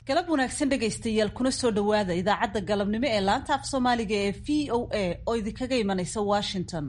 galab wanaagsan dhegaystayaal kuna soo dhowaada idaacadda galabnimo ee laanta af soomaaliga ee v o a oo idinkaga imanaysa washington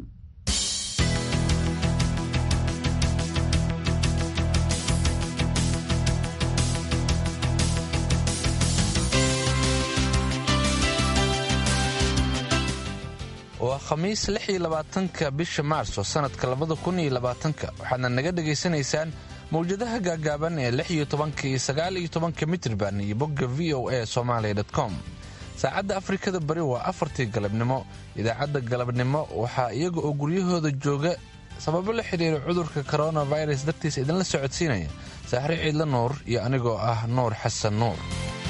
waa khamiis lix iyo labaatanka bisha maarso sannadka labada kun iyo labaatanka waxaadna naga dhegaysanaysaan mawjadaha gaagaaban ee lix iyo tobanka iyo sagaal iyo tobanka mitrban iyo bogga v o a somalia com saacadda afrikada bari waa afartii galabnimo idaacadda galabnimo waxaa iyaga oo guryahooda jooga sababo la xidhiira cudurka koronavirus dartiisa idinla socodsiinaya saaxre ciidla nuur iyo anigoo ah nuur xasan nuur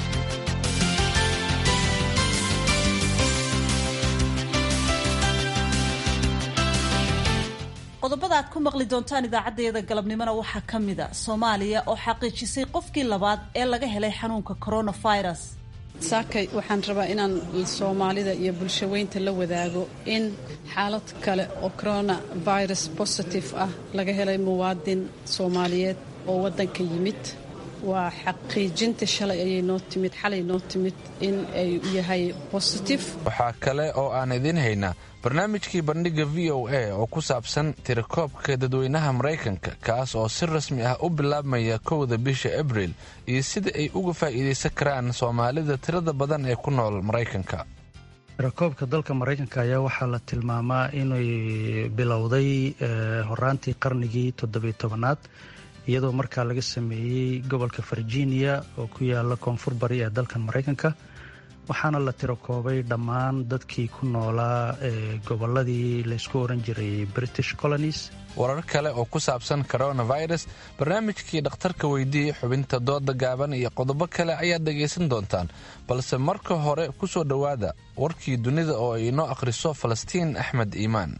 qodobada aad ku maqli doontaan idaacaddayada galabnimona waxaa ka mid a soomaaliya oo xaqiijisay qofkii labaad ee laga helay xanuunka coronavirus saakay waxaan rabaa inaan soomaalida iyo bulshaweynta la wadaago in xaalad kale oo coronavirus positive ah laga helay muwaadin soomaaliyeed oo waddanka yimid waa xaqiijinta shalay ayay noo timid xalay noo timid in ay yahay positive waxaa kale oo aan idiin haynaa barnaamijkii bandhigga v o a oo ku saabsan tirakoobka dadweynaha maraykanka kaas oo si rasmi ah u bilaabmaya kowda bisha abriil iyo sida ay uga faa'iidaysan karaan soomaalida tirada badan ee ku nool maraykanka tirakoobka dalka maraykanka ayaa waxaa la tilmaamaa inay bilowday horaantii qarnigii toddobiy tobanaad iyadoo markaa laga sameeyey gobolka virginia oo ku yaala koonfur bari ee dalkan maraykanka waxaana la tirakoobay dhammaan dadkii ku noolaa ee gobolladii laysku oran jiray british colonies warar kale oo ku saabsan coronavirus barnaamijkii dhakhtarka weydiiyey xubinta dooda gaaban iyo qodobo kale ayaad dhegaysan doontaan balse marka hore ku soo dhowaada warkii dunida oo ay inoo akhriso falastiin axmed iimaan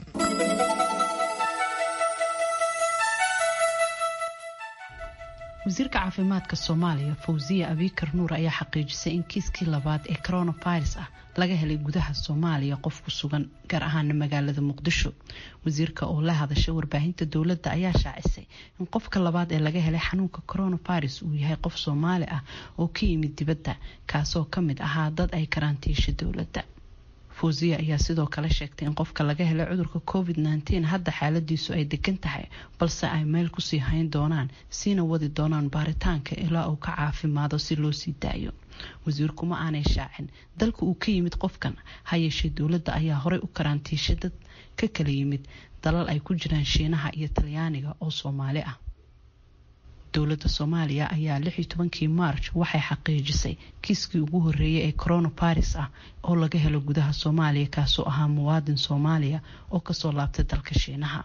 wasiirka caafimaadka soomaaliya fawsiya abikar nuur ayaa xaqiijisay in kiiskii labaad ee coronavirus ah laga helay gudaha soomaaliya qof ku sugan gaar ahaana magaalada muqdisho wasiirka oo la hadashay warbaahinta dowladda ayaa shaacisay in qofka labaad ee laga helay xanuunka coronavirus uu yahay qof soomaali ah oo ka yimid dibadda kaasoo ka mid ahaa dad ay karantiisha dowladda fawsiya ayaa sidoo kale sheegtay in qofka laga helay cudurka covid nteen hadda xaaladiisu ay degan tahay balse ay meel kusii hayn doonaan siina wadi doonaan baaritaanka ilaa uu ka caafimaado si loo sii daayo wasiirku ma aanay shaacin dalka uu ka yimid qofkan ha yeeshee dowladda ayaa horey u karantiishay dad ka kala yimid dalal ay ku jiraan shiinaha iyo talyaaniga oo soomaali ah dowladda soomaaliya ayaa lixii tobankii maarj waxay xaqiijisay kiiskii ugu horeeyay ee coronavirus ah oo laga helo gudaha soomaaliya kaasoo ahaa muwaadin soomaaliya oo kasoo laabtay dalka shiinaha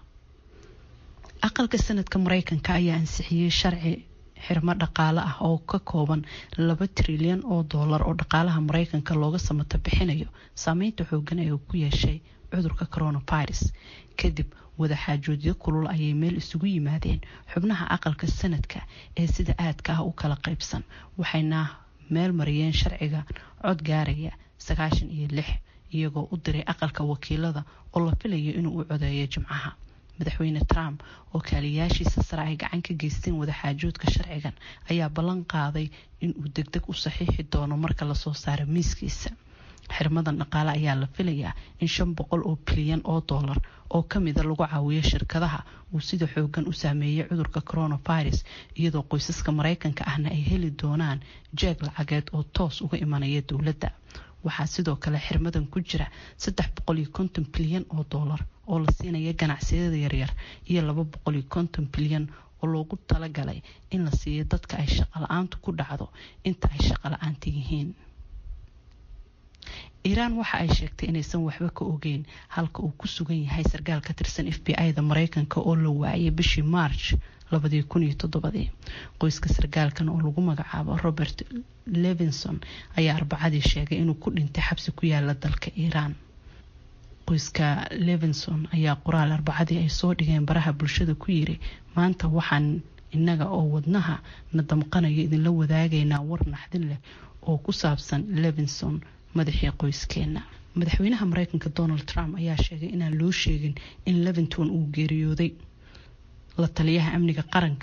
aqalka sanadka mareykanka ayaa ansixiyey sharci xirmo dhaqaale ah oo ka kooban laba trilyan oo doolar oo dhaqaalaha mareykanka looga samato bixinayo saameynta xoogan ee uu ku yeeshay cudurka coronavirus kadib wadaxaajoodyo kulul ayay meel isugu yimaadeen xubnaha aqalka sanadka ee sida aadka ah u kala qaybsan waxayna meel mariyeen sharciga cod gaaraya sagaashan iyo lix iyagoo u diray aqalka wakiilada oo la filayo inuu u codeeyo jimcaha madaxweyne trump oo kaaliyaashiisa sare ay gacan ka geysteen wadaxaajoodka sharcigan ayaa ballan qaaday inuu degdeg u saxiixi doono marka lasoo saaro miiskiisa xirmadan dhaqaale ayaa la filayaa in shan boqol oo bilyan oo doolar oo kamida lagu caawiyo shirkadaha uu sida xoogan u saameeyay cudurka coronavirus iyadoo qoysaska mareykanka ahna ay heli doonaan jeeg lacageed oo toos uga imanaya dowladda waxaa sidoo kale xirmadan ku jira saddex boqol iyo konton bilyan oo doolar oo la siinaya ganacsiyada yaryar iyo laba boqol iyo konton bilyan oo loogu talagalay in la siiyo dadka ay shaqo la-aantu ku dhacdo inta ay shaqo la-aanta yihiin iiraan waxa ay sheegtay inaysan waxba ka ogeyn halka uu ku sugan yahay sarkaal ka tirsan f b i-da mareykanka oo la waayay bishii march labadii kun iyo toddobadii qoyska sarkaalkan oo lagu magacaabo robert levinson ayaa arbacadii sheegay inuu ku dhintay xabsi ku yaala dalka iiraan qoyska levinson ayaa qoraal arbacadii ay soo dhigeen baraha bulshada ku yiri maanta waxaan innaga oo wadnaha na damqanayo idinla wadaagaynaa war naxdin leh oo ku saabsan levinson madaxii qoyskeena madaxweynaha mareykanka donald trump ayaa sheegay inaan loo sheegin in levington uu geeriyooday la taliyaha amniga qaranka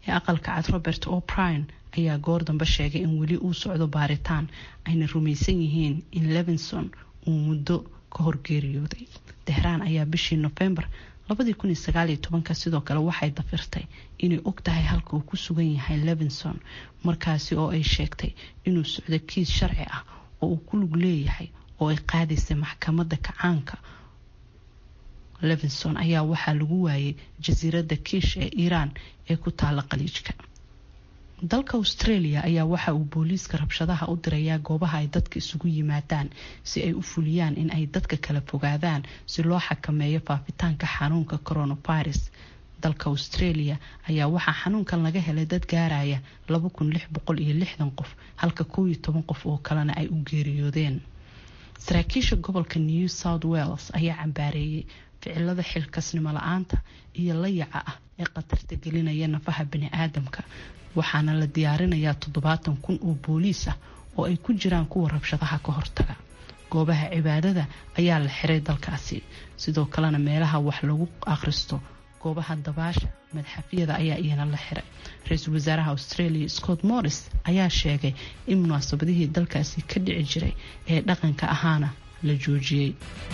ee aqalka cad robert o'brien ayaa goor dambe sheegay in weli uu socdo baaritaan ayna rumaysan yihiin in levinson uu muddo ka horgeeriyooday tehraan ayaa bishii nofembar sidoo kale waxay dafirtay inay og tahay halka uu ku sugan yahay levinson markaasi oo ay sheegtay inuu socdo kiis sharci ah oo uu ku lug leeyahay oo ay qaadaysay maxkamadda kacaanka levinson ayaa waxaa lagu waayay jasiiradda kiish ee iiraan ee ku taala qaliijka dalka australia ayaa waxa uu booliiska rabshadaha u dirayaa goobaha ay dadka isugu yimaadaan si ay u fuliyaan in ay dadka kala fogaadaan si loo xakameeyo faafitaanka xanuunka coronavirus dalka australia ayaa waxaa xanuunkan laga helay dad gaaraya qof halka qof oo kalena ay u geeriyoodeen saraakiisha gobolka new south wales ayaa cambaareeyay ficilada xilkasnimo la-aanta iyo layaca ah ee khatarta gelinaya nafaha bani-aadamka waxaana la diyaarinayaa toddobaatan kun oo booliis ah oo ay ku jiraan kuwa rabshadaha ka hortaga goobaha cibaadada ayaa la xiray dalkaasi sidoo kalena meelaha wax lagu akhristo goobaha dabaasha madxafyada ayaa iyana la xiray ra-iisul wasaaraha australia scott morris ayaa sheegay in munaasabadihii dalkaasi ka dhici jiray ee dhaqanka ahaana la joojiyey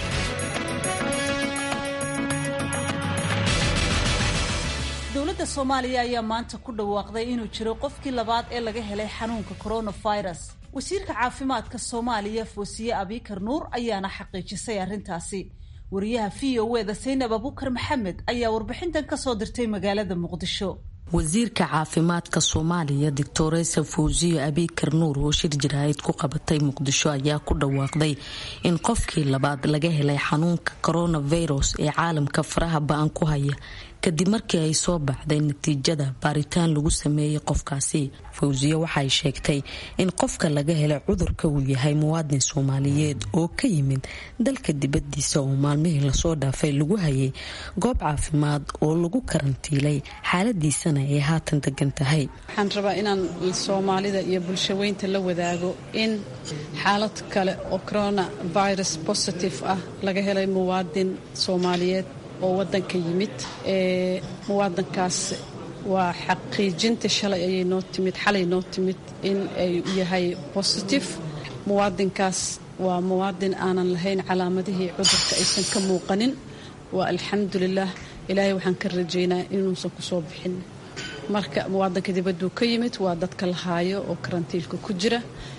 dowladda soomaaliya ayaa maanta ku dhawaaqday inuu jiro qofkii labaad ee laga helay xanuunka coronavirus wasiirka caafimaadka soomaaliya foosiye abikar nuur ayaana xaqiijisay arrintaasi wariyaha v o eda saynab abukar maxamed ayaa warbixintan kasoo dirtay magaalada muqdisho wasiirka caafimaadka soomaaliya doctoresa fawsiye abikar nuur oo shir jaraahid ku qabatay muqdisho ayaa ku dhawaaqday in qofkii labaad laga helay xanuunka coronavirus ee caalamka faraha ba-an ku haya kadib markii ay soo baxday natiijada baaritaan lagu sameeyey qofkaasi fawsiye waxay sheegtay in qofka laga helay cudurka uu yahay muwaadin soomaaliyeed oo ka yimid dalka dibadiisa oo maalmihii lasoo dhaafay lagu hayay goob caafimaad oo lagu karantiilay xaaladiisana ay haatan degan tahay waxaan rabaa inaan soomaalida iyo bulshaweynta la wadaago in xaalad kale oo corona virus positive ah laga helay muwaadin soomaaliyeed oo wadanka yimid muwaadankaas waa xaqiijinta shalay ayay noo timid xalay noo timid in ay yahay positive muwaadinkaas waa muwaadin aanan lahayn calaamadihii cudurka aysan ka muuqanin waa alxamdulilah ilaahay waxaan ka rajaynaa inuusan kusoo bixin marka muwaadanka dibadduu ka yimid waa dadka la haayo oo karantiilka ku jira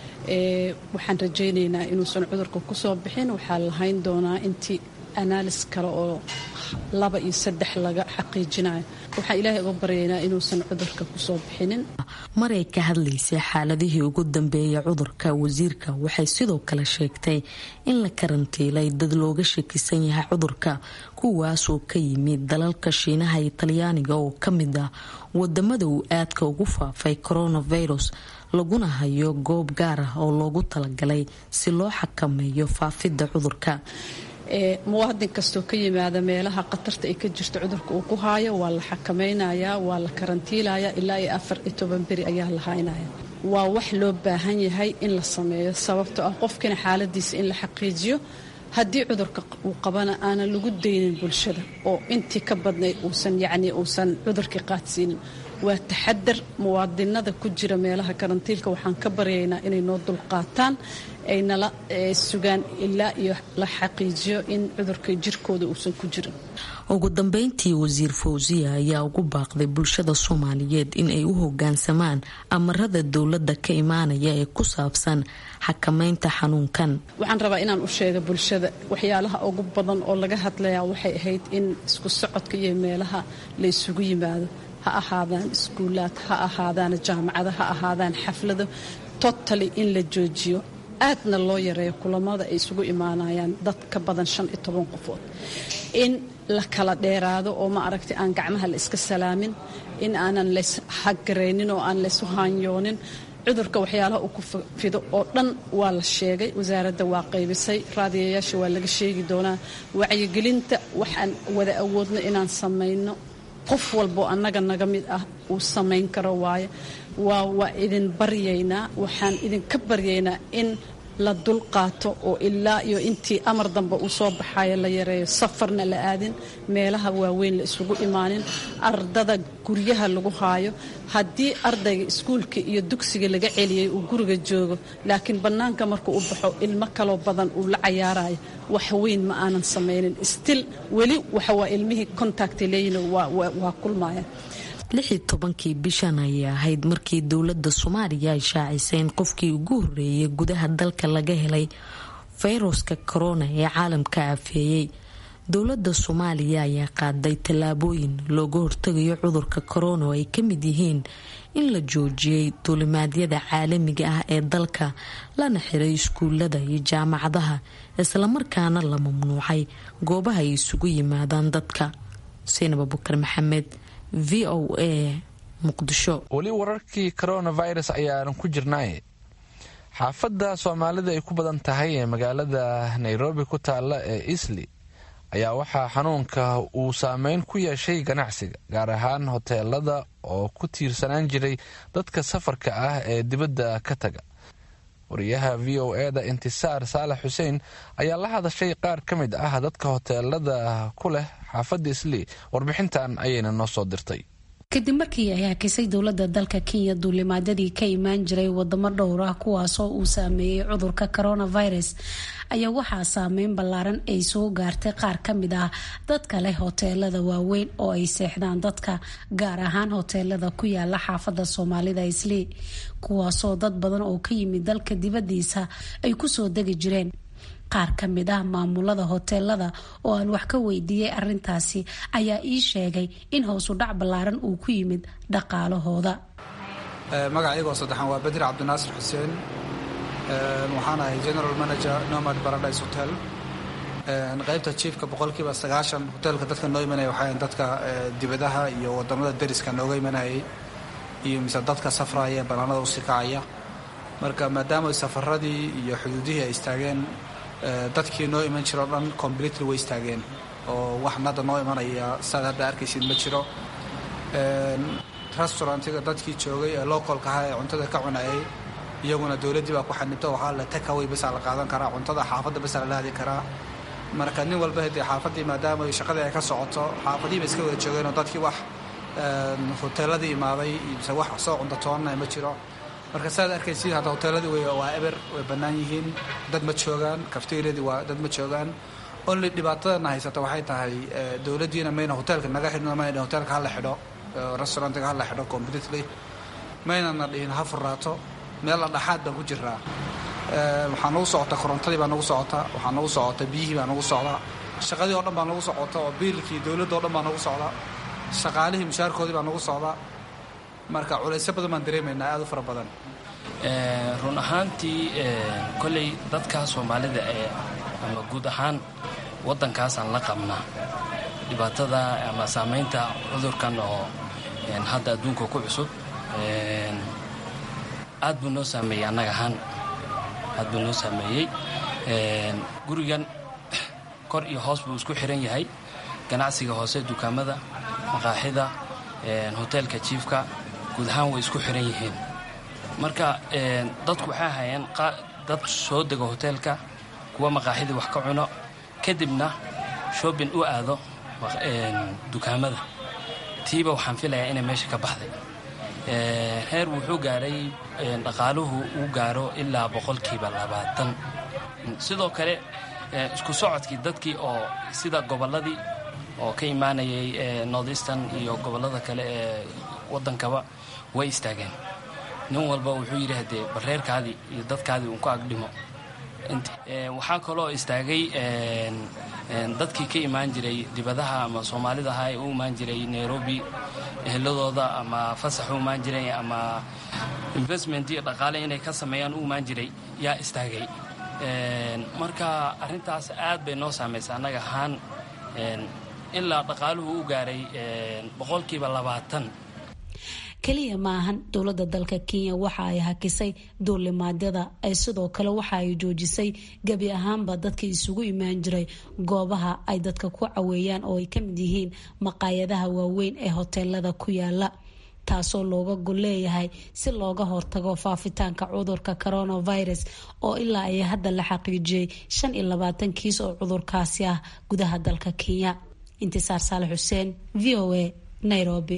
waxaan rajaynaynaa inuusan cudurka kusoo bixin waxaa lahayn doonaa intii analis kale oo laba iyo saddex laga xaqiijinayo waxaan ilaahay uga baryaynaa inuusan cudurka kusoo bixinin maray ka hadlaysay xaaladihii ugu dambeeyay cudurka wasiirka waxay sidoo kale sheegtay in la karantiilay dad looga shakisan yahay cudurka kuwaasoo ka yimid dalalka shiinaha iyo talyaaniga oo ka mid ah wadamada uu aadka ugu faafay coronavirus laguna hayo goob gaar ah oo loogu talagalay si loo xakameeyo faafidda cudurka muwaadin kastoo ka yimaada meelaha khatarta ay ka jirto cudurka uu ku haayo waa la xakamaynayaa waa la karantiilayaa ilaa iyo afar iyo toban beri ayaa la haynaya waa wax loo baahan yahay in la sameeyo sababtoo ah qofkina xaaladiisa in la xaqiijiyo haddii cudurka uu qabana aanan lagu daynin bulshada oo intii ka badnayd uusan yacnii uusan cudurkii qaadsiinin waa taxadar muwaadinada ku jira meelaha karantiilka waxaan ka baryaynaa inay noo dulqaataan ay nala sugaan ilaa iyo la xaqiijiyo in cudurka jirkooda uusan ku jirin ugu dambeyntii wasiir fawsiya ayaa ugu baaqday bulshada soomaaliyeed in ay u hogaansamaan amarada dowladda ka imaanaya ee ku saabsan xakameynta xanuunkan waxaan rabaa inaan u sheega bulshada waxyaalaha ugu badan oo laga hadlayaa waxay ahayd in isku socodka iyo meelaha la isugu yimaado ha ahaadaan iskuulaad ha ahaadaan jaamacado ha ahaadaan xaflado totally in la joojiyo aadna loo yareeyo kulamada ay isugu imaanayaan dad ka badan shan iyo toban qofood in la kala dheeraado oo ma aragtay aan gacmaha la iska salaamin in aanan lays hagaraynin oo aan laysu haanyoonin cudurka waxyaalaha uu ku fido oo dhan waa la sheegay wasaaradda waa qaybisay raadiyayaasha waa laga sheegi doonaa wacyigelinta waxaan wada awoodno inaan samayno qof walboo annaga naga mid ah uu samayn karo waaye waa waa idin baryaynaa waxaan idinka baryaynaa in la dul qaato oo ilaa iyo intii amar dambe uu soo baxayo la yareeyo safarna la aadin meelaha waaweyn la isugu imaanin ardada guryaha lagu haayo haddii ardayga iskuulka iyo dugsiga laga celiyey uu guriga joogo laakiin bannaanka markuu u baxo ilmo kaloo badan uu la cayaarayo wax weyn ma aanan samaynin stil weli waxawaa ilmihii contacta leeyihin waa kulmaya lixii tobankii bishan ayay ahayd markii dowladda soomaaliya ay shaacisay in qofkii ugu horreeyay gudaha dalka laga helay fayruska korona ee caalamka afeeyey dowladda soomaaliya ayaa qaaday tallaabooyin looga hortegayo cudurka korona oo ay ka mid yihiin in la joojiyey duulimaadyada caalamiga ah ee dalka lana xiray iskuulada iyo jaamacadaha islamarkaana la mamnuucay goobaha ay isugu yimaadaan dadka xuseen abubakar maxamed v o a muqdisho weli wararkii coronavirus ayaanan ku jirnaaye xaafadda soomaalida ay ku badan tahay ee magaalada nairobi ku taalla ee isli ayaa waxaa xanuunka uu saameyn ku yeeshay ganacsiga gaar ahaan hoteelada oo ku tiirsanaan jiray dadka safarka ah ee dibadda ka taga wariyaha v o e da intisaar saalax xuseen ayaa la hadashay qaar ka mid ah dadka hoteelada ku leh xaafadda isli warbixintan ayayna noo soo dirtay kadib markii ay hakisay dowladda dalka kenya duulimaadyadii ka imaan jiray wadamo dhowr ah kuwaasoo uu saameeyey cudurka coronavirus ayaa waxaa saameyn ballaaran ay soo gaartay qaar ka mid ah dadka leh hoteelada waaweyn oo ay seexdaan dadka gaar ahaan hoteelada ku yaala xaafadda soomaalida islii kuwaasoo dad badan oo ka yimid dalka dibadiisa ay kusoo degi jireen qaar ka mid ah maamulada hoteelada oo aan wax ka weydiiyey arintaasi ayaa ii sheegay in howsu dhac ballaaran uu ku yimid dhaqaalahooda magacaygoo saddexaan waa badir cabdinaasir xuseen waxaan ahay general manager nomad paradise hotel qaybta jiifka boqolkiiba sagaashan hoteelka dadka noo imanaya waxaa dadka dibadaha iyo wadamada dariska nooga imanayay iyo mise dadka safraya ee banaanada usii kacaya marka maadaama safaradii iyo xuduudihii ay istaageen dadkii noo iman jiro o dhan completely way istaageen oo wax nada noo imanaya saad hadda arkaysid ma jiro restaurantiga dadkii joogay ee localka ahaa ee cuntada ka cunayay iyaguna dowladdii baa ku xanibto waxaa la takaway basaa la qaadan karaa cuntada xaafadda basaa la lahadi karaa marka nin walba hadee xaafaddii maadaama shaqadii ay ka socoto xaafadihii ba iska wada joogeenoo dadkii wax hoteeladii imaaday mise wax soo cuntatoonana ma jiro marka saad arkaysid hadda hoteeladii waa eber way bannaan yihiin dad ma joogaan kafteeryadii waa dad ma joogaan only dhibaatadana haysata waxay tahay dowladdiina mayna hoteelka naga xidhno mayna hoteelka hala xidho restaurantiga hala xidho completely maynana dhihin ha furaato meel dhexaad baan ku jiraa waxaa nagu socota korontadii baa nagu socota waxaa nagu socota biyihii baa nagu socda shaqadii oo dhan baa nagu socota oo biilkii dowladda o dhan baa nagu socda shaqaalihii mushaarkoodii baa nagu socda marka culaysyo badan baan dareemaynaa aad u fara badan run ahaantii kolley dadka soomaalida ee ama guud ahaan waddankaasaan la qabnaa dhibaatada ama saamaynta cudurkan oo hadda adduunka ku cusub aad buu noo saameeyey annaga ahaan aad buu noo saameeyey gurigan kor iyo hoos buu isku xiran yahay ganacsiga hoose dukaamada maqaaxida hoteelka jiifka guud ahaan way isku xiran yihiin marka dadku waxay hayeen dad soo dego hoteelka kuwa maqaaxidii wax ka cuno kadibna shoobin u aado dukaamada tiiba waxaan filayaa inay meesha ka baxday heer wuxuu gaadhay dhaqaaluhu uu gaaro ilaa boqolkiiba labaatan sidoo kale isku socodkii dadkii oo sida gobolladii oo ka imaanayay northeastern iyo gobollada kale ee waddankaba way istaageen nin walba wuxuu yidhi haddee bareerkaadii iyo dadkaadii uun ku agdhimo waxaa kaloo istaagay dadkii ka imaan jiray dibadaha ama soomaalida ahaa ee u imaan jiray nairobi eheladooda ama fasax u imaan jiray ama investment iyo dhaqaale inay ka sameeyaan u imaan jiray yaa istaagay marka arrintaas aad bay noo saamaysa annaga ahaan ilaa dhaqaaluhu u gaaray boqolkiiba labaatan keliya maahan dowladda dalka kenya waxa ay hakisay duulimaadyada ay sidoo kale waxa ay joojisay gebi ahaanba dadka isugu imaan jiray goobaha ay dadka ku caweeyaan oo ay ka mid yihiin maqaayadaha waaweyn ee hoteelada ku yaala taasoo looga gol leeyahay si looga hortago faafitaanka cudurka coronavirus oo ilaa ay hadda la xaqiijiyey shan iyo labaatan kiis oo cudurkaasi ah gudaha dalka kenya intisaar saale xuseen v o a nairobi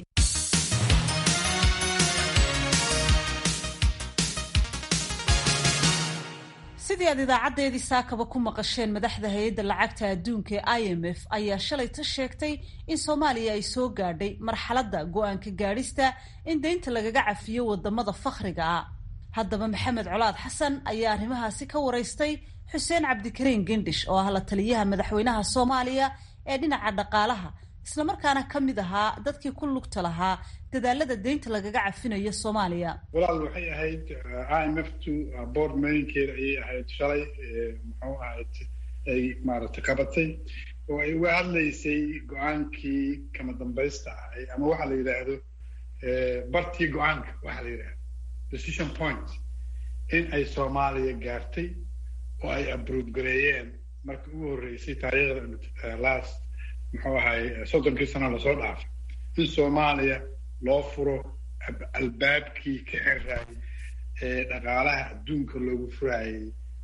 sidii aad idaacadeedii saakaba ku maqasheen madaxda hay-adda lacagta adduunka ee i m f ayaa shalayta sheegtay in soomaaliya ay soo gaadhay marxaladda go-aanka gaadhista in deynta lagaga cafiyo wadamada fakhriga ah haddaba maxamed colaad xasan ayaa arrimahaasi ka waraystay xuseen cabdikariin gendhish oo ah la taliyaha madaxweynaha soomaaliya ee dhinaca dhaqaalaha islamarkaana ka mid ahaa dadkii ku lugta lahaa dadaalada deynta lagaga cafinayo soomaaliya walaal waxay ahayd i m f t board meetingkeeda ayay ahayd shalay muxuu ahayd ay maaragtay qabatay oo ay uga hadlaysay go-aankii kama dambaysta ahay ama waxa la yidhaahdo bartii go-aanka waxa la yidhahdo decision point in ay soomaaliya gaartay oo ay abrood gareeyeen markii ugu horreysay taariikhda last muxuu ahay soddonkii sano lasoo dhaafay in soomaaliya loo furo albaabkii ka xiraayay ee dhaqaalaha adduunka loogu furaayay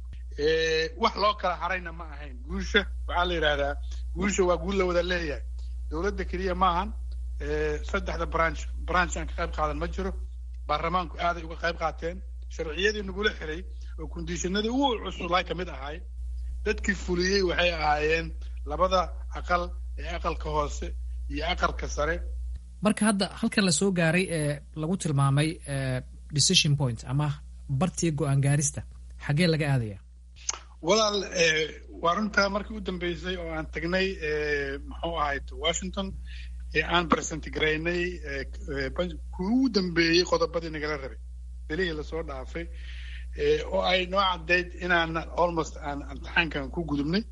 wax loo kala harayna ma ahayn guusha waxaa la yidhahdaa guusha waa guul la wada leeyahay dowladda keliya maahan saddexda branch branch aan ka qayb qaadan ma jiro baarlamaanku aaday uga qayb qaateen sharciyadii nagula xiray oo kondishinadii ugu cususlaa ka mid ahay dadkii fuliyey waxay ahaayeen labada aqal ee aqalka hoose iyo aqalka sare marka hadda halkan la soo gaaray ee lagu tilmaamay decision point ama bartii go-aan gaarista xaggee laga aadaya walaal waa runtaa markii u dambeysay oo aan tagnay muxuu ahayd washington ee aan present garaynay kuwii ugu dambeeyey qodobadii nagala rabay belihii lasoo dhaafay oo ay noo caddayd inaan almost aan imtixaankan ku gudubnay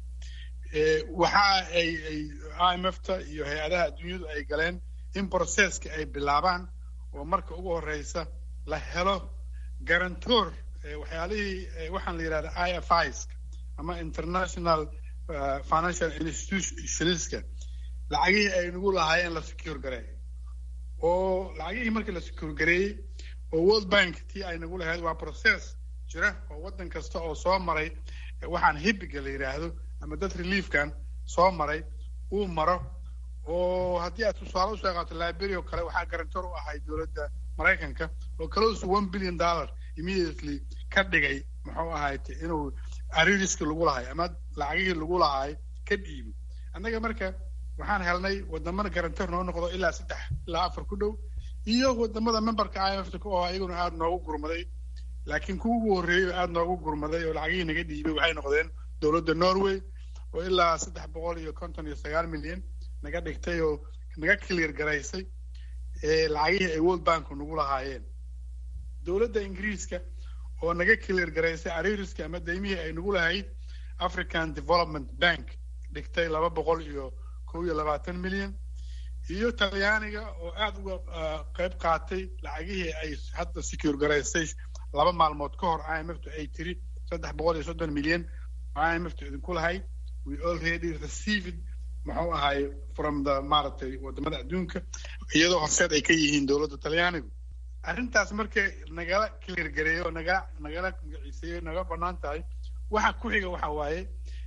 waxa ay ay i m f ta iyo hay-adaha adduunyadu ay galeen in processka ay bilaabaan oo marka ugu horeysa la helo garantor waxyaalihii waxaan la yidhahda i f is ama international financial institutionska lacagihii ay nagu lahaayeen la secure gareeyo oo lacagihii markii la secure gareeyey oo world bank tii ay nagu lahayd waa process jira oo waddan kasta oo soo maray waxaan hibiga la yidhaahdo ama dad reliefkan soo maray uu maro oo haddii aad tusaale usoo qaato library oo kale waxaa garantor u ahay dowladda maraykanka oo close to one billion dollar immediately ka dhigay muxuu ahayd inuu aririski lagu lahay ama lacagihii lagu lahaay ka dhiibo annaga marka waxaan helnay wadamada garantor noo noqdo ilaa saddex ilaa afar ku dhow iyo wadamada memberka i m f oo iyaguna aada noogu gurmaday laakiin kuwa ugu horreeyey aada noogu gurmaday oo lacagihii naga dhiibay waxay noqdeen dowladda norway oo ilaa saddex boqol iyo konton iyo sagaal milyan naga dhigtay oo naga clear garaysay lacagihii ay world banku nagu lahaayeen dowladda ingiriiska oo naga clear garaysay aririska ama daymihii ay nagu lahayd african development bank dhigtay laba boqol iyo kow iyo labaatan milyan iyo talyaaniga oo aada uga qayb qaatay lacagihii ay hadda secure garaysay laba maalmood ka hor i m f tu ay tiri saddex boqol iyo soddon milyan i m f tu idinku lahayd we already received muxuu ahay from the maaragtay wadamada adduunka iyadoo horseed ay ka yihiin dowladda talyaanigu arrintaas markay nagala cleargareeyo oo naga nagala magaciiseeyo naga banaan tahay waxa ku xiga waxa waaye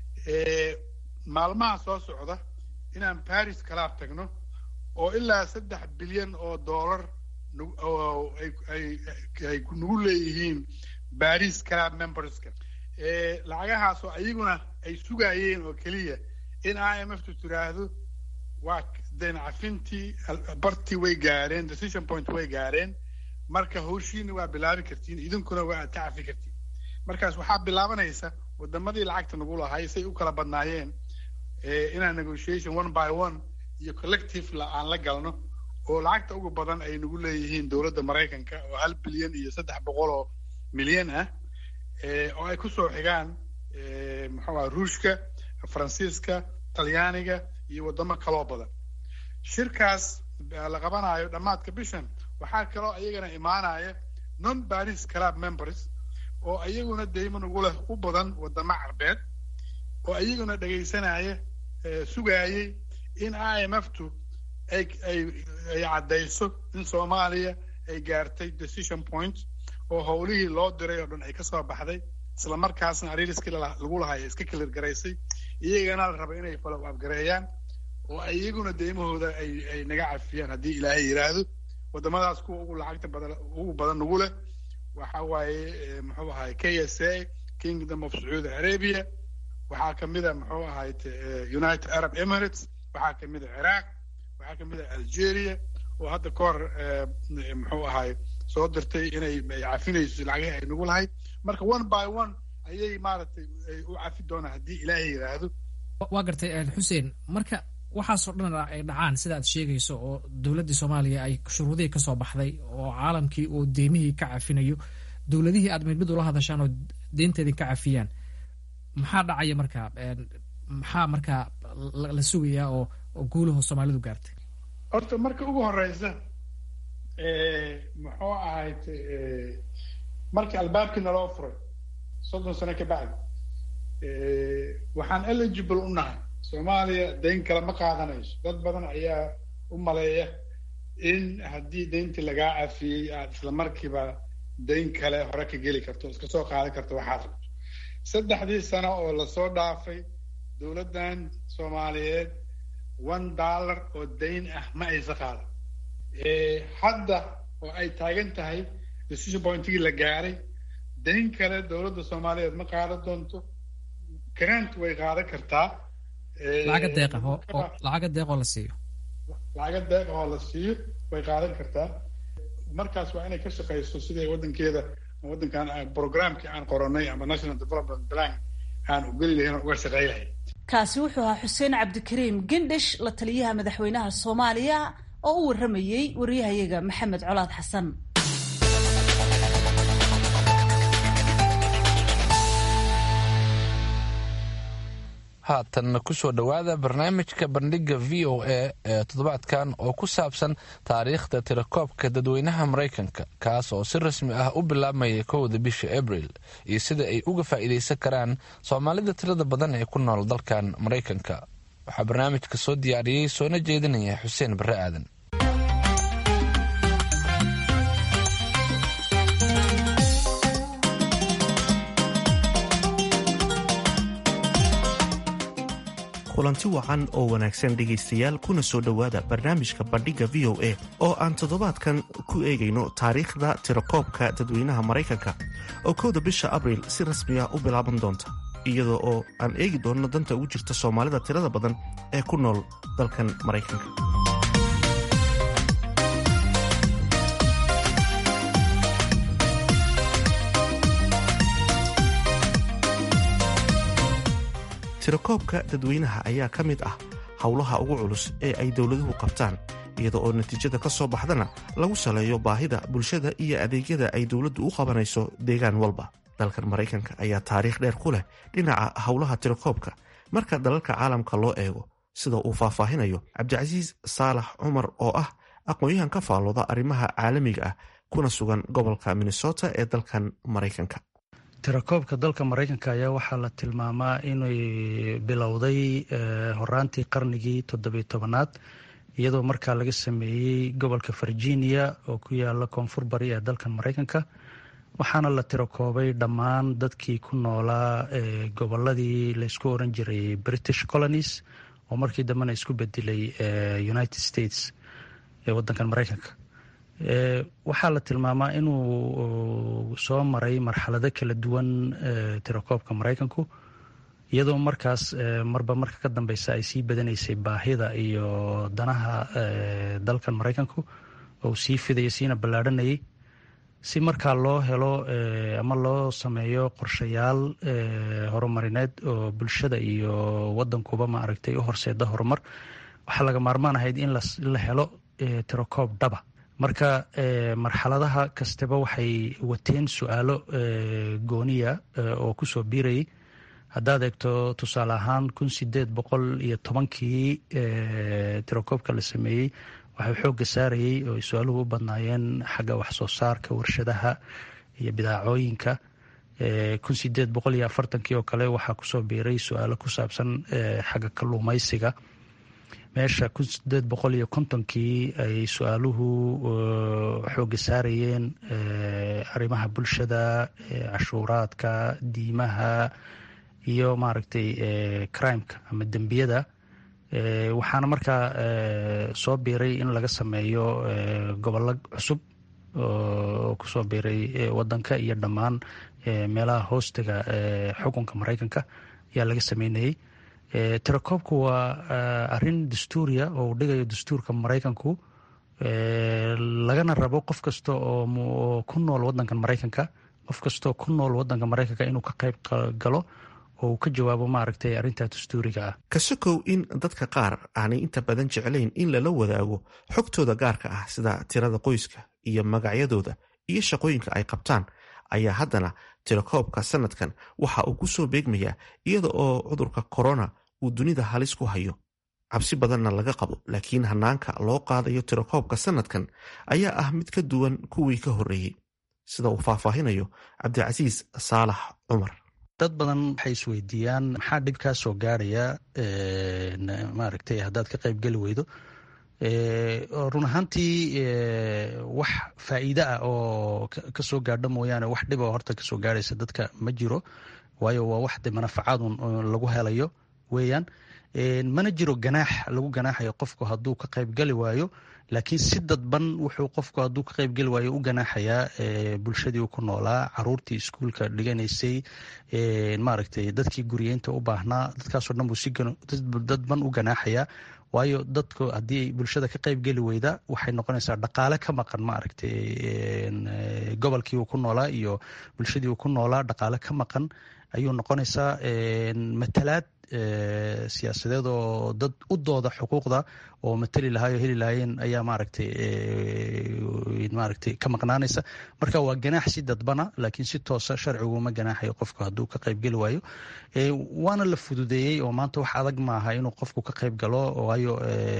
maalmaha soo socda inaan paris kalaab tagno oo ilaa saddex bilyan oo dollar ay nagu leeyihiin paris club memberska lacagahaasoo ayaguna ay sugaayeen oo keliya in i m f tu tiraahdo waa dayn cafintii bartii way gaareen decision point way gaareen marka hawshiina waa bilaabi kartiin idinkuna waa aad ka cafi kartiin markaas waxaa bilaabanaysa wadamadii lacagta nagu lahay say u kala badnaayeen inaan negotiation one by one iyo collective aan la galno oo lacagta ugu badan ay nagu leeyihiin dowladda maraykanka oo hal bilyan iyo saddex boqol oo milyan ah oo ay kusoo xigaan muxuu aha ruushka faransiiska talyaaniga iyo wadamo kaloo badan shirkaas la qabanayo dhammaadka bishan waxaa kaloo iyagana imaanaya non paris club members oo iyaguna dayman ugu leh u badan wadamo carbeed oo iyaguna dhegaysanaya sugaayey in i m f tu ay ay ay caddayso in soomaaliya ay gaartay decision point oo howlihii loo diray oo dhan ay ka soo baxday isla markaasna ariiriskii lagu lahaaya iska kilir garaysay iyagana la raba inay follow up gareeyaan oo iyaguna deymahooda ay ay naga cafiyaan haddii ilaahay yidhaahdo waddamadaas kuwa ugu lacagta badan ugu badan nagu leh waxa waaye muxuu ahaay k s a kingdom of sacuudi arabia waxaa kamid a muxuu ahaay united arab emirates waxaa kamid a ciraaq waxaa kamid a algeria oo hadda ka hor muxuu ahaay soo dirtay inay cafinayso lacagihii ay nagu lahayd marka one by one ayay maaragtay u cafi doonaan haddii ilaahay yidhaahdo waa gartay xuseen marka waxaasoo dhan ay dhacaan sida aad sheegayso oo dowladdii soomaaliya ay shuruudihii ka soo baxday oo caalamkii oo deymihii ka cafinayo dowladihii aad mid mid ula hadashaan oo deynteedii ka cafiyaan maxaa dhacaya markaa maxaa markaa la sugayaa oo oo guulaho soomaalidu gaartay horta marka ugu horeysa muxuu ahayd markii albaabkii naloo furay soddon sano ka bacdi waxaan eligible u nahay soomaaliya dayn kale ma qaadanayso dad badan ayaa u maleeya in haddii dayntii lagaa cafiyey aad isla markiiba dayn kale hore ka geli karto iska soo qaadan karto waxaad rabto saddexdii sano oo lasoo dhaafay dowladdan soomaaliyeed one dollar oo dayn ah ma aysa qaadan hadda oo ay taagan tahay decision pointigii la gaaray dayn kale dowladda soomaaliyeed ma qaadan doonto grant way qaadan kartaa lacaga deeqa oo lacaga deeq oo la siiyo lacaga deeq oo la siiyo way qaadan kartaa markaas waa inay ka shaqayso siday waddankeeda waddankan programkii aan qoranay ama national development plan aan u geli lahayn oo uga shaqey lahayn kaasi wuxuu ahaa xuseen cabdikariim gendhish la taliyaha madaxweynaha soomaaliya oo u warramayey wariyahayaga maxamed colaad xasan haatan kusoo dhowaada barnaamijka bandhiga v o a ee toddobaadkan oo ku saabsan taariikhda tirakoobka dadweynaha maraykanka kaas oo si rasmi ah u bilaabmaya kowda bisha abril iyo sida ay uga faa'iidaysan karaan soomaalida tirada badan ee ku nool dalkan maraykanka waxaa barnaamijka soo diyaariyey soona jeedinaya xuseen barre aadan kulanti wacan oo wanaagsan dhegaystayaal kuna soo dhowaada barnaamijka bandhigga v o a oo aan toddobaadkan ku eegayno taariikhda tirakoobka dadweynaha maraykanka oo kowda bisha abriil si rasmi ah u bilaaban doonta iyadoo oo aan eegi doonno danta ugu jirta soomaalida tirada badan ee ku nool dalkan maraykanka tirakoobka dadweynaha ayaa ka mid ah howlaha ugu culus ee ay dowladuhu qabtaan iyada oo natiijada ka soo baxdana lagu saleeyo baahida bulshada iyo adeegyada ay dowladdu u qabanayso deegaan walba dalkan maraykanka ayaa taariikh dheer ku leh dhinaca howlaha tirakoobka marka dalalka caalamka loo eego sida uu faahfaahinayo cabdicasiis saalax cumar oo ah aqoon-yahan ka faallooda arrimaha caalamiga ah kuna sugan gobolka minnesota ee dalkan maraykanka tirakoobka dalka maraykanka ayaa waxaa la tilmaamaa inay bilowday horaantii qarnigii toddobiy tobanaad iyadoo markaa laga sameeyey gobolka virginia oo ku yaala koonfur bari ee dalkan maraykanka waxaana la tirakoobay dhammaan dadkii ku noolaa goboladii laysku oran jiray british colonies oo markii dambena isku bedelay united states ee wadankan maraykanka waxaa la tilmaamaa inuu soo maray marxalado kala duwan tirakoobka maraykanku iyadoo markaas marba marka ka dambeysa ay sii badanaysay baahida iyo danaha dalkan maraykanku oo sii fidaya siina ballaadhanayay si markaa loo helo ama loo sameeyo qorshayaal horumarineed oo bulshada iyo wadankuba maaragtay u horseeda horumar waxaa laga maarmaan ahayd in la helo tirakoob dhaba marka marxaladaha kastaba waxay wateen su-aalo gooniya oo kusoo biirayay haddaad eegto tusaale ahaan kun sideed boqol iyo tobankii tirakoobka la sameeyey waxay xoogga saarayey oo ay su-aaluhu u badnaayeen xagga waxsoo saarka warshadaha iyo bidaacooyinka kun sideed boqol iyo afartankii oo kale waxaa kusoo biiray su-aalo ku saabsan xagga kalluumaysiga meesha kun sideed boqol iyo kontonkii ay su-aaluhu xooga saarayeen arrimaha bulshada cashuuraadka diimaha iyo maaragtay crimeka ama dembiyada waxaana markaa soo biiray in laga sameeyo gobollo cusub oo kusoo biiray wadanka iyo dhammaan meelaha hoostiga xukunka maraykanka ayaa laga sameynayey tirakoobku waa arin dastuuriya oo uu dhigayo dastuurka maraykanku lagana rabo qof kasta oo ku nool wadankan maraykanka qof kastaoo ku nool wadanka maraykanka inuu ka qayb galo oo uu ka jawaabo maaragtay arrintaa dastuuriga ah ka sokow in dadka qaar aanay inta badan jeclayn in lala wadaago xogtooda gaarka ah sida tirada qoyska iyo magacyadooda iyo shaqooyinka ay qabtaan ayaa haddana tirakoobka sanadkan waxa uu ku soo beegmayaa iyada oo cudurka korona uu dunida halis ku hayo cabsi badanna laga qabo laakiin hanaanka loo qaadayo tirakoobka sanadkan ayaa ah mid ka duwan kuwii ka horreeyey sida uu faahfaahinayo cabdicasiis saalax cumar dad badan waxay isweydiiyaan maxaa dhib kaa soo gaaraya maaragtay haddaad ka qayb geli weydo run ahaantii wax faa'iide ah oo kasoo gaadho mooyaane wax dhib oo horta kasoo gaaraysa dadka ma jiro waayo waa wax de manafacaadun lagu helayo weeyaan mana jiro ganaax lagu ganaaxayo qofku hadduu ka qayb gali waayo laakiin si dadban wuxuu qofku hadduu ka qayb geli waayo u ganaaxayaa bulshadii uu ku noolaa caruurtii iskuulka dhiganaysay maaragtay dadkii guriyeynta u baahnaa dadkaasoo dhan buu si dadban u ganaaxayaa waayo dadku haddii bulshada ka qayb geli weyda waxay noqonaysaa dhaqaale ka maqan maaragtay gobolkii uu ku noolaa iyo bulshadii uu ku noolaa dhaqaale ka maqan ayuu noqonaysaa matalaad siyaasadeed oo dad u dooda xuquuqda oo matali lahaay oo heli lahaayeen ayaa maaragtay maaragtay ka maqnaanaysa marka waa ganaax si dadbana laakiin si toosa sharciguma ganaaxayo qofku hadduu ka qayb geli waayo waana la fududeeyey oo maanta wax adag maaha inuu qofku ka qayb galo waayo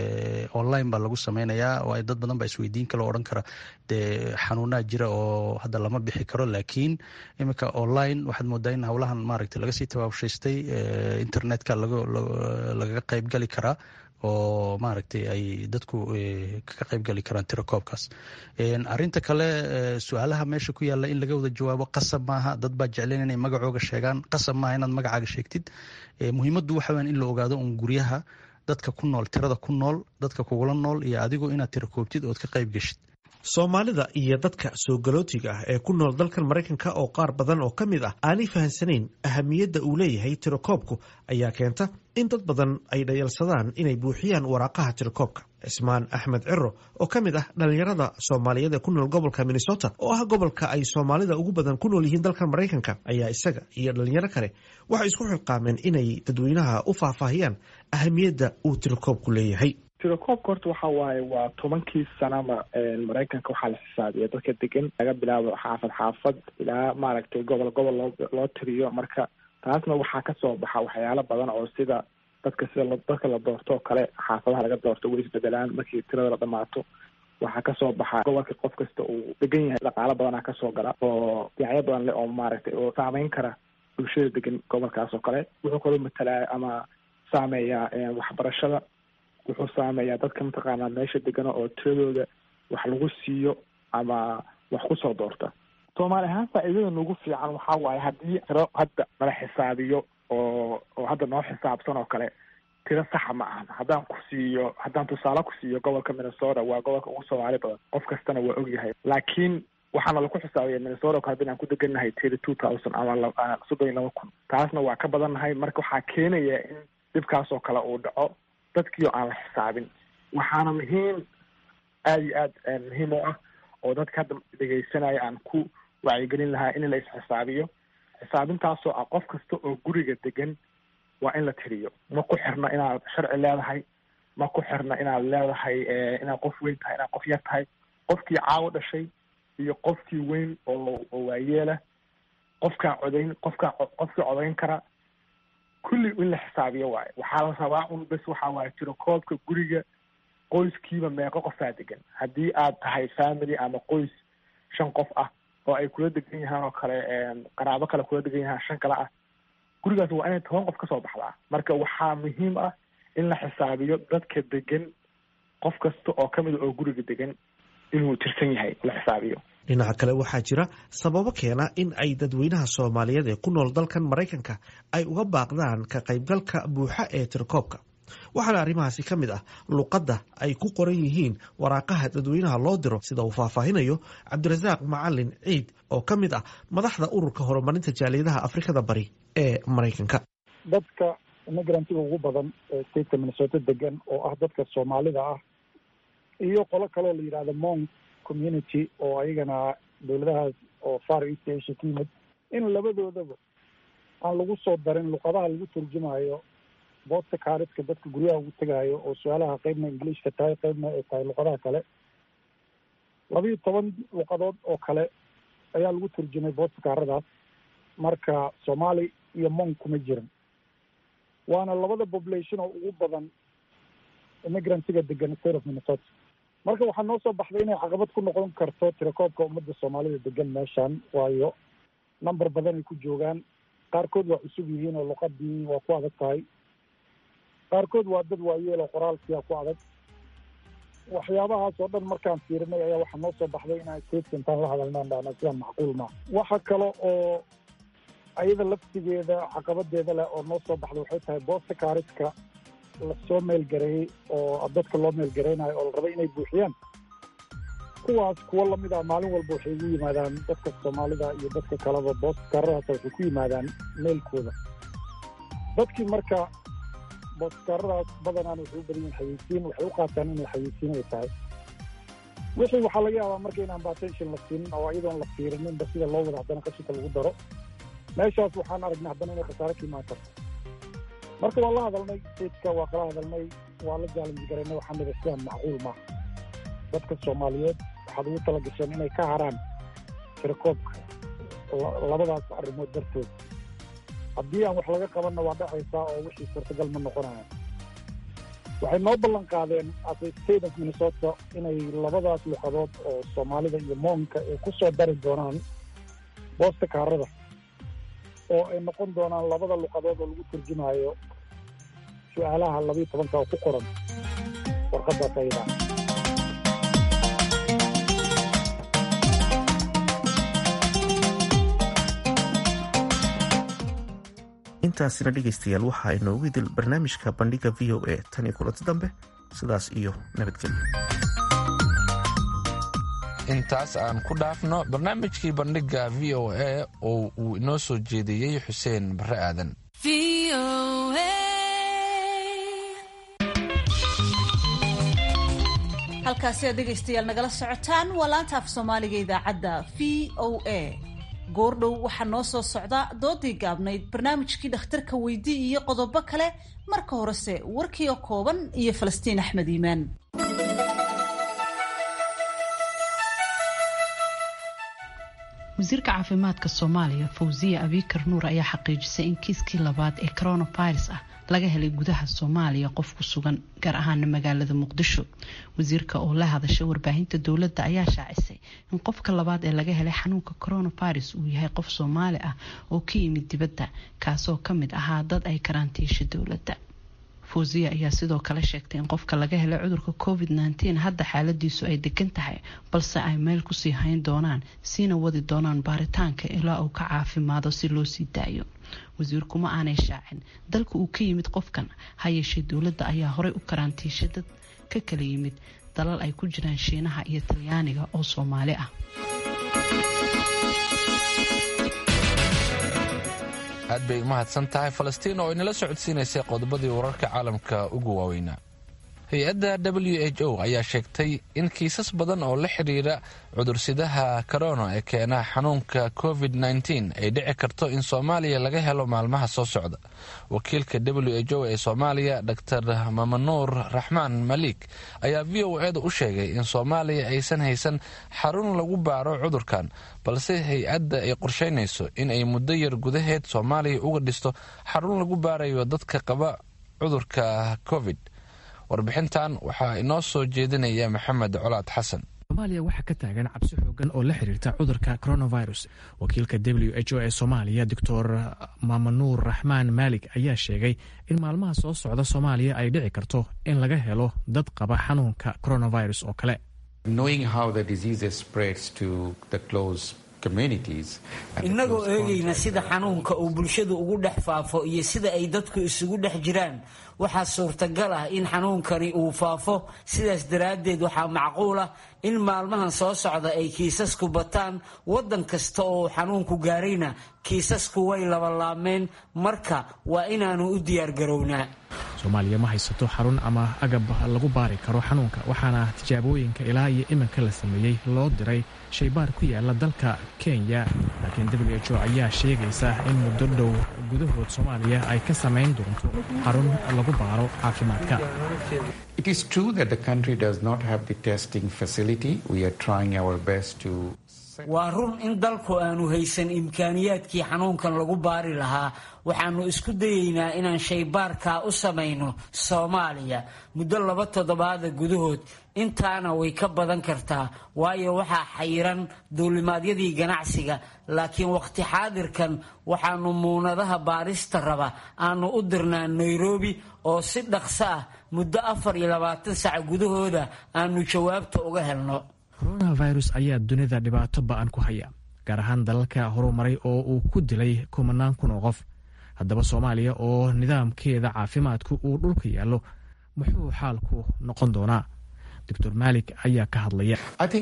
online baa lagu sameynayaa waayo dad badan baa isweydiin kale odhan kara dee xanuunaa jira oo hadda lama bixi karo laakiin iminka online waxaad moodaa in howlahan maaragtay laga sii tabaabshaystay internetka lagaga qayb gali karaa oo maaragtay ay dadku ka qayb gali karaan tirakoobkaas arinta kale su-aalaha meesha ku yaalla in laga wada jawaabo qasab maaha dad baa jecleen inay magacooga sheegaan qasab maaha inaad magacaaga sheegtid muhiimaddu waxa weyan in la ogaado un guryaha dadka ku nool tirada ku nool dadka kugula nool iyo adigu inaad tirakoobtid ood ka qayb geshid soomaalida iyo dadka soo galootiga ah ee ku nool dalkan maraykanka oo qaar badan oo ka mid ah aanay fahansanayn ahamiyadda uu leeyahay tirakoobku ayaa keenta in dad badan ay dhayalsadaan inay buuxiyaan waraaqaha tirakoobka cismaan axmed ciro oo ka mid ah dhallinyarada soomaaliyeed ee ku nool gobolka minnesota oo ah gobolka ay soomaalida ugu badan ku nool yihiin dalkan maraykanka ayaa isaga iyo dhalinyaro kale waxay isku xilqaameen inay dadweynaha u faahfaahiyaan ahamiyadda uu tirakoobku leeyahay tirakoobka horta waxa waaye waa tobankii sanaba maraykanka waxaa la xisaabiya dadka degan laga bilaabo xaafad xaafad ilaa maaragtay gobol gobol loo loo tiriyo marka taasna waxaa kasoo baxa waxyaalo badan oo sida dadka sida dadka la doorto oo kale xaafadaha laga doorto way isbedelaan markii tirada la dhamaato waxaa kasoo baxa gobolka qof kasta uu degan yahay dhaqaalo badanaa kasoo gala oo dhinacyo badan leh oo maaragtay oo saameyn kara bulshada degan gobolkaas oo kale wuxuu kaloo matalaa ama saameeyaa waxbarashada wuxuu saameeyaa dadka mataqaanaa meesha degana oo tiradooda wax lagu siiyo ama wax kusoo doorta soomaali ahaan faa'iidada nagu fiican waxaa waaye haddii tiro hadda nala xisaabiyo oo oo hadda noo xisaabsan oo kale tiro saxa ma ahan haddaan ku siiyo haddaan tusaale ku siiyo gobolka minnesota waa gobolka ugu soomaali badan qof kastana waa ogyahay laakiin waxaana lagu xisaabiya minnesota oo kale hadda inaan ku degannahay tiri two thousand ama soddon iyo laba kun taasna waa ka badannahay marka waxaa keenaya in dhibkaas oo kale uu dhaco dadkii oo aan la xisaabin waxaana muhiim aada iyo aad muhiim u ah oo dadka hadda dhegaysanaya aan ku wacyigelin lahaa in la isxisaabiyo xisaabintaasoo ah qof kasta oo guriga degan waa in la tiriyo ma ku xirna inaad sharci leedahay ma ku xirna inaad leedahay inaad qof weyn tahay inaad qof yar tahay qofkii caawo dhashay iyo qofkii weyn oo oo waayeela qofkaa codayn qofkaa qofkii codayn kara kulli in la xisaabiyo waayo waxaa la rabaa un bes waxaa waaye tiro koobka guriga qoyskiiba meeqo qofaa degan haddii aad tahay family ama qoys shan qof ah oo ay kula degan yahaan oo kale qaraabo kale kula degan yahaan shan kale ah gurigaas waa inay toban qof kasoo baxdaa marka waxaa muhiim ah in la xisaabiyo dadka degan qof kasta oo ka mida oo guriga degan inuu tirsan yahay la xisaabiyo dhinaca kale waxaa jira sababo keena in ay dadweynaha soomaaliyeed ee ku nool dalkan maraykanka ay uga baaqdaan ka qaybgalka buuxa ee tirakoobka waxaana arrimahaasi ka mid ah luqadda ay ku qoran yihiin waraaqaha dadweynaha loo diro sida uu faahfaahinayo cabdirasaaq macalin ciid oo ka mid ah madaxda ururka horumarinta jaaliyadaha afrikada bari ee maraykanka dadka imigrantiga ugu badan ee stateka minnesota degan oo ah dadka soomaalida ah iyo qolo kaloo la yidhahdo mong community oo ayagana dowladahaas oo far east asia ka yimid in labadoodaba aan lagu soo darin luqadaha lagu turjumayo boodka kaariska dadka guryaha ugu tegaayo oo su-aalaha qeybna ingiliishka tahay qeybna ay tahay luqadaha kale labiiyo toban luqadood oo kale ayaa lagu turjumay boodka kaaradaas marka soomaali iyo mong kuma jirin waana labada population oo ugu badan immigrantiga degan state of minnesota marka waxaa noo soo baxday inay caqabad ku noqon karto tirakoobka ummadda soomaalida degan meeshan waayo number badan ay ku joogaan qaarkood waa cusub yihiin oo luqadii waa ku adag tahay qaarkood waa dad waayeel oo qoraalkiia ku adag waxyaabahaas oo dhan markaan fiirinay ayaa waxaa noo soo baxday inaan stateska intaan la hadalnaan dhahna sidaan macquul maa waxa kale oo ayada laftigeeda caqabadeeda leh oo noo soo baxday waxay tahay boosta kaariska lasoo meelgareeyey oo dadka loo meelgareynayo oo la rabay inay buuxiyaan kuwaas kuwo lamid ah maalin walba waxay ugu yimaadaan dadka soomaalida iyo dadka kaleba boosta kaaradahaas waxay ku yimaadaan meelkooda dadkii marka booskaaradaas badanaan waxay u badan yihin xayeysiin waxay u qaataan inay xayeysiin ay tahay wixii waxaa laga yaabaa marka inaan batention la siinin oo iyadoon la fiirininba sida loo wada haddana qashinka lagu daro meeshaas waxaan aragnay haddana inay khasaare ka imaan karto marka waa la hadalnay stateska waa kala hadalnay waa la jaalanji garaynay waxaa nida sidaan macquul maaha dadka soomaaliyeed waxaad ugu tala gasheen inay ka haraan tirakoobka labadaas arrimood dartood haddii aan wax laga qabanna waa dhacaysaa oo wixii suurtagal ma noqonaya waxay noo ballan qaadeen as a state of minnesota inay labadaas luqadood oo soomaalida iyo moonka ay ku soo dari doonaan boosta kaarada oo ay noqon doonaan labada luqadood oo lagu turjumayo su-aalaha labiiyo tobanka oo ku qoran warqadaas ayada intaasina dhegaystayaal waxaa inoogu idil barnaamijka bandhiga v o a tan iyo kulanti dambe sidaas iyo nabadgelyo intaas aan ku dhaafno barnaamijkii bandhiga v o a oo uu inoo soo jeediyey xuseen barre aadan halkaasi aad dhegaystayaal nagala socotaan waa laanta af soomaaliga idaacadda v o a goordhow waxaa noo soo socda doodii gaabnayd barnaamijkii dhakhtarka weydii iyo qodobo kale marka horese warkii oo kooban iyo falastiin axmed iimaan wasiirka caafimaadka soomaaliya fawziya abiikar nuur ayaa xaqiijisay in kiiskii labaad ee coronavirus ah laga helay gudaha soomaaliya qof ku sugan gaar ahaana magaalada muqdisho wasiirka oo la hadashay warbaahinta dowladda ayaa shaacisay in qofka labaad ee laga helay xanuunka coronavirus uu yahay qof soomaali ah oo ka yimid dibadda kaasoo ka mid ahaa dad ay karantiisha dowladda fawziya ayaa sidoo kale sheegtay in qofka laga helay cudurka covid nteen hadda xaaladiisu ay degan tahay balse ay meel kusii hayn doonaan siina wadi doonaan baaritaanka ilaa uu ka caafimaado si loo sii daayo wasiirku ma aanay shaacin dalka uu ka yimid qofkan ha yeeshee dowladda ayaa horey u karantiishay dad ka kala yimid dalal ay ku jiraan shiinaha iyo talyaaniga oo soomaali ah aad bay umahadsan tahay falastiin oo inala socodsiinaysay qodobadii wararka caalamka ugu waaweynaa hay-adda w h o ayaa sheegtay in kiisas badan oo la xidhiira cudursidaha korona ee keena xanuunka covid -19 ay dhici karto in soomaaliya laga helo maalmaha soo socda wakiilka w h o ee soomaaliya dor mamanuur raxmaan maliik ayaa v o eeda u sheegay in soomaaliya aysan haysan xarun lagu baaro cudurkan balse hay-adda ay qorsheynayso in ay muddo yar gudaheed soomaaliya uga dhisto xarun lagu baarayo dadka qaba cudurka covid warbixintan waxaa inoo soo jeedinaya maxamed colaad xasan soomaaliya waxaa ka taagan cabsi xoogan oo la xiriirta cudurka coronavirus wakiilka w h o ee soomaaliya doctor maamanuur raxmaan maalig ayaa sheegay in maalmaha soo socda soomaaliya ay dhici karto in laga helo dad qaba xanuunka coronavirus oo kale innagoo eegayna sida xanuunka uu bulshadu ugu dhex faafo iyo sida ay dadku isugu dhex jiraan waxaa suurtagal ah in xanuunkani uu faafo sidaas daraaddeed waxaa macquul ah in maalmahan soo socda ay kiisasku bataan waddan kasta oo xanuunku gaarayna kiisasku way labalaabmeen marka waa inaannu u diyaargarownaa soomaaliya ma haysato xarun ama agab lagu baari karo xanuunka waxaana tijaabooyinka ilaa iyo iminka la sameeyey loo diray shaybaar ku yaala dalka kenya laakiin w h o ayaa sheegaysa in muddo dhow gudahood soomaaliya ay ka samayn doonto xarun lagu baaro caafimaadka waa run in dalku aanu haysan imkaaniyaadkii xanuunkan lagu baari lahaa waxaannu isku dayeynaa inaan shaybaarkaa u samayno soomaaliya muddo laba toddobaada gudahood intaana way ka badan kartaa waayo waxaa xayiran duulimaadyadii ganacsiga laakiin wakhti xaadirkan waxaannu muunadaha baarista raba aanu u dirnaa nairobi oo si dhaqso ah muddo afar iyo labaatan sac gudahooda aanu jawaabta uga helno coronavirus ayaa dunida dhibaato ba-an ku haya gaar ahaan dalalka horumaray oo uu ku dilay kumanaan kun oo qof haddaba soomaaliya oo nidaamkeeda caafimaadku uu dhulka yaallo muxuu xaalku noqon doonaa doctor maalik ayaa ka hadlaya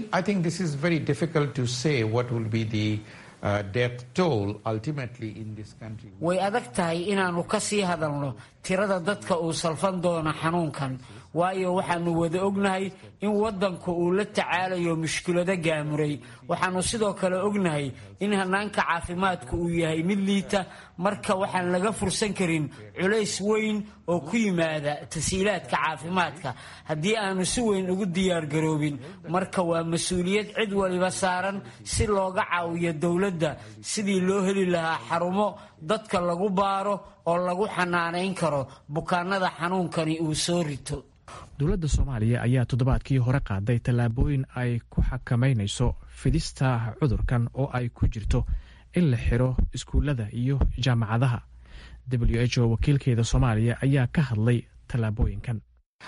way adag tahay inaannu ka sii hadalno tirada dadka uu salfan doono xanuunkan waayo waxaannu wada ognahay in waddanku uu la tacaalayo mushkilado gaamuray waxaannu sidoo kale ognahay in hanaanka caafimaadku uu yahay mid liita marka waxaan laga fursan karin culays weyn oo ku yimaada tasiilaadka caafimaadka haddii aanu si weyn ugu diyaargaroobin marka waa mas-uuliyad cid waliba saaran si looga caawiyo dowladda sidii loo heli lahaa xarumo dadka lagu baaro oo lagu xanaanayn karo bukaanada xanuunkani uu soo rito dowladda soomaaliya ayaa toddobaadkii hore qaaday tallaabooyin ay ku xakamaynayso fidista cudurkan oo ay ku jirto in la xiro iskuullada iyo jaamacadaha w h o wakiilkeeda soomaaliya ayaa ka hadlay tallaabooyinkan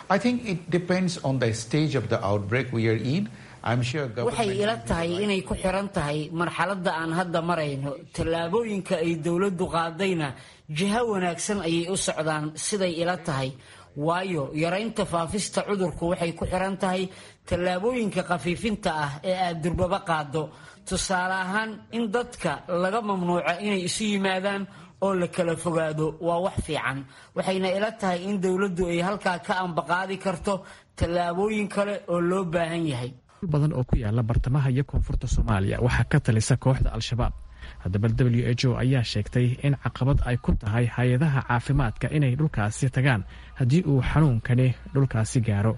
waxay ila tahay inay ku xiran tahay marxaladda aan hadda marayno tallaabooyinka ay dowladdu qaadayna jiho wanaagsan ayay u socdaan siday ila tahay waayo yaraynta faafista cudurku waxay ku xiran tahay tallaabooyinka khafiifinta ah ee aad durbaba qaado tusaale ahaan in dadka laga mamnuuco inay isu yimaadaan oo la kala fogaado waa wax fiican waxayna ila tahay in dowladdu ay halkaa ka ambaqaadi karto tallaabooyin kale oo loo baahan yahay badan oo ku yaala bartamaha iyo koonfurta soomaaliya waxaa ka talisa kooxda al-shabaab haddaba w h o ayaa sheegtay in caqabad ay ku tahay hay-adaha caafimaadka inay dhulkaasi tagaan haddii uu xanuunkani dhulkaasi gaaro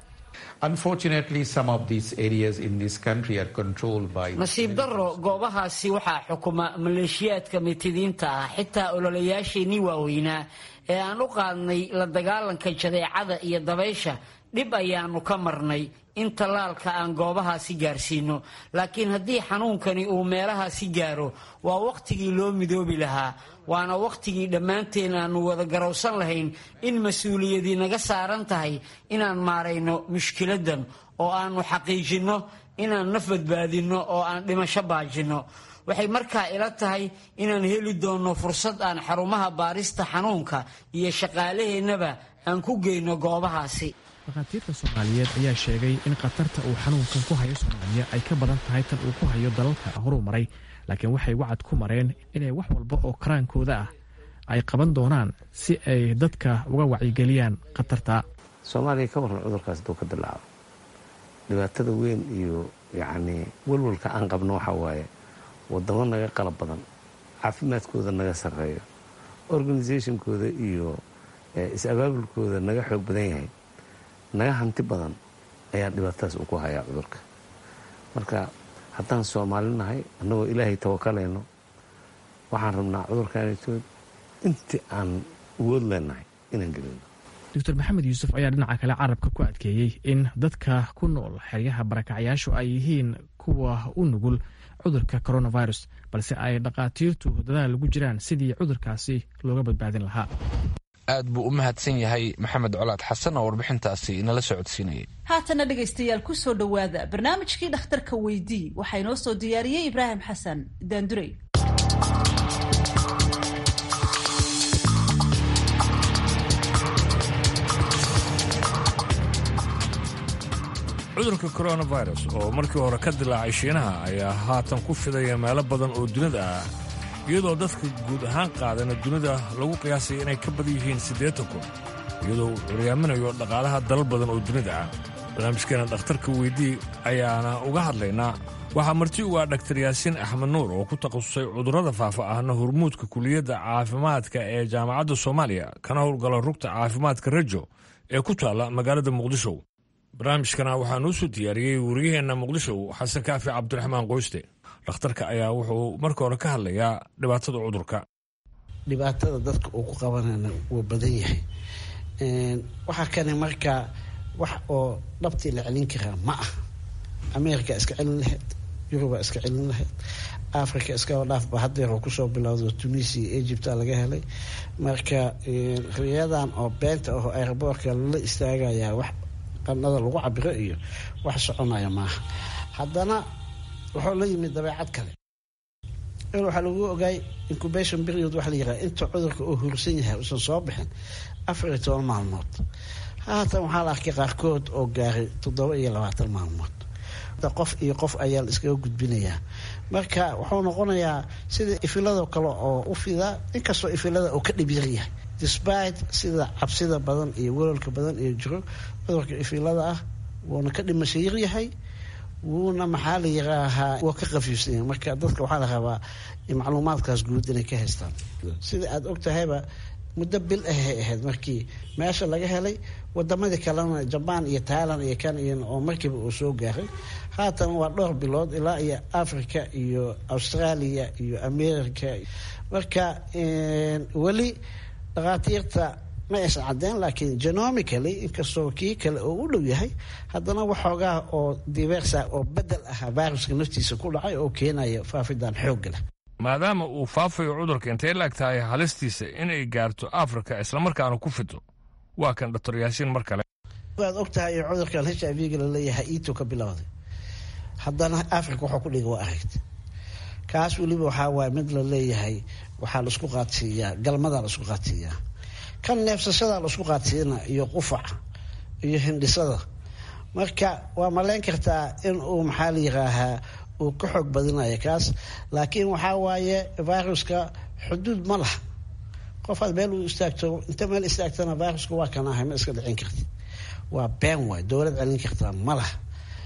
nasiib darro goobahaasi waxaa xukuma maleeshiyaadka mitidiinta ah xitaa ololayaasheenii waaweynaa ee aan u qaadnay la dagaalanka jadeecada iyo dabaysha dhib ayaanu ka marnay in tallaalka aan goobahaasi gaarsiino laakiin haddii xanuunkani uu meelahaasi gaaro waa wakhtigii loo midoobi lahaa waana wakhtigii dhammaanteen aanu wada garowsan lahayn in mas-uuliyadii naga saaran tahay inaan maarayno mushkiladan oo aanu xaqiijinno inaan naf badbaadinno oo aan dhimasho baajinno waxay markaa ila tahay inaan heli doonno fursad aan xarumaha baarista xanuunka iyo shaqaalaheennaba aan ku geyno goobahaasi dhakhaatiirta soomaaliyeed ayaa sheegay in khatarta uu xanuunkan ku hayo soomaaliya ay ka badan tahay tan uu ku hayo dalalka horumaray laakiin waxay wacad ku mareen inay wax walba oo karaankooda ah ay qaban doonaan si ay dadka uga wacyigeliyaan khatarta soomaaliya ka warran cudurkaas hadduu ka dilaacdo dhibaatada weyn iyo yacnii walwalka aan qabno waxaa waaye waddamo naga qalab badan caafimaadkooda naga sarreeyo organisationkooda iyo is-abaabulkooda naga xoog badan yahay naga hanti badan ayaa dhibaatadaas uu ku hayaa cudurka marka haddaan soomaali nahay annagoo ilaahay tawakalayno waxaan rabnaa cudurkaanitood intii aan awood leenahay inaan gelino doctor maxamed yuusuf ayaa dhinaca kale carabka ku adkeeyey in dadka ku nool xeryaha barakacyaashu ay yihiin kuwa u nugul cudurka coronavirus balse ay dhakhaatiirtu dadaal lagu jiraan sidii cudurkaasi looga badbaadin lahaa aad buu u mahadsan yahay maxamed colaad xasan oo warbixintaasi inala socodsiinayay haatana dhegaystayaal ku soo dhowaada barnaamijkii dhakhtarka weydii waxaa inoo soo diyaariyey ibraahim xasan daandurey cudurka coronavirus oo markii hore ka dilaacay shiinaha ayaa haatan ku fidaya meelo badan oo dunida ah iyadoo dadka guud ahaan qaadana dunida lagu qiyaasaya inay ka badan yihiin siddeetan kun iyadoo uu curyaaminayo dhaqaalaha dalal badan oo dunida ah barnaamijkeena dhakhtarka weydii ayaana uga hadlaynaa waxaa marti u ah dhaktar yaasiin axmed nuur oo ku takhasusay cudurrada faafa ahna hormuudka kuliyadda caafimaadka ee jaamacadda soomaaliya kana howlgala rugta caafimaadka rajo ee ku taalla magaalada muqdisho barnaamijkana waxaa noo soo diyaariyey wariyaheenna muqdisho xasan kaafi cabdiraxmaan qoyste dhakhtarka ayaa wuxuu marka hore ka hadlayaa dhibaatada cudurka dhibaatada dadka uu ku qabanana wuu badan yahay waxaa kani markaa wax oo dhabtii la celin karaa ma ah america iska celin lahayd yuruba iska celin lahayd africa iskaba dhaafba hadeer oo kusoo bilowda tunisia egypta laga helay marka riyadan oo beenta aho airboortka lala istaagayaa wax qanada lagu cabiro iyo wax soconaya maaha haddana wuxuu la yimid dabeecad kale in waxaa lagu ogaay incubation period waxa la yiraha inta cudurka uu hursan yahay uusan soo bixin afar iyo toban maalmood haatan waxaa la arkay qaarkood oo gaaray toddoba iyo labaatan maalmood qof iyo qof ayaa la iskaga gudbinayaa marka wuxuu noqonayaa sida ifilado kale oo u fidaa inkastoo ifilada uu ka dhibyar yahay despite sida cabsida badan iyo welolka badan iyo jiro cudurka ifilada ah wuuna ka dhimasho yaryahay wuuna maxaa la yiraahaa waa ka qafiifsanya marka dadka waxaa la rabaa macluumaadkaas guud inay ka haystaan sida aada og tahayba muddo bil ahay ahayd markii meesha laga helay wadamadii kalena jabaan iyo tailand iyo kan iyo oo markiiba uu soo gaaray haatan waa dhowr bilood ilaa iyo africa iyo australia iyo america marka weli dhakhaatiirta ma aysan cadeen laakiin genomically inkastoo kii kale oo u dhow yahay haddana waxoogaa oo diversa oo bedel ah viruska naftiisa ku dhacay oo keenaya faafidan xoogga leh maadaama uu faafayo cudurka intay la eg tahay halistiisa inay gaarto afrika islamarkaana ku fido waa kan doctor yaasiin mar kale waad og tahay cudurkan h i v-ga laleeyahay ito ka bilowday haddana africa waxuu ku dhiga waa aragta kaas weliba waxaa waaya mid la leeyahay waxaa laisku qaadsiiyaa galmadaa laisku qaadsiiyaa kan neefsashadaa laisku qaadsiina iyo qufaca iyo hindhisada marka waa malayn kartaa in uu maxaa la yiraahaa uu ka xoog badinayo kaas laakiin waxaa waaye viruska xuduud ma laha qofaad meel uu istaagto inta meel istaagtana viruska waa kan ahay ma iska dhicin kartid waa been waay dowlad celin kartaa ma laha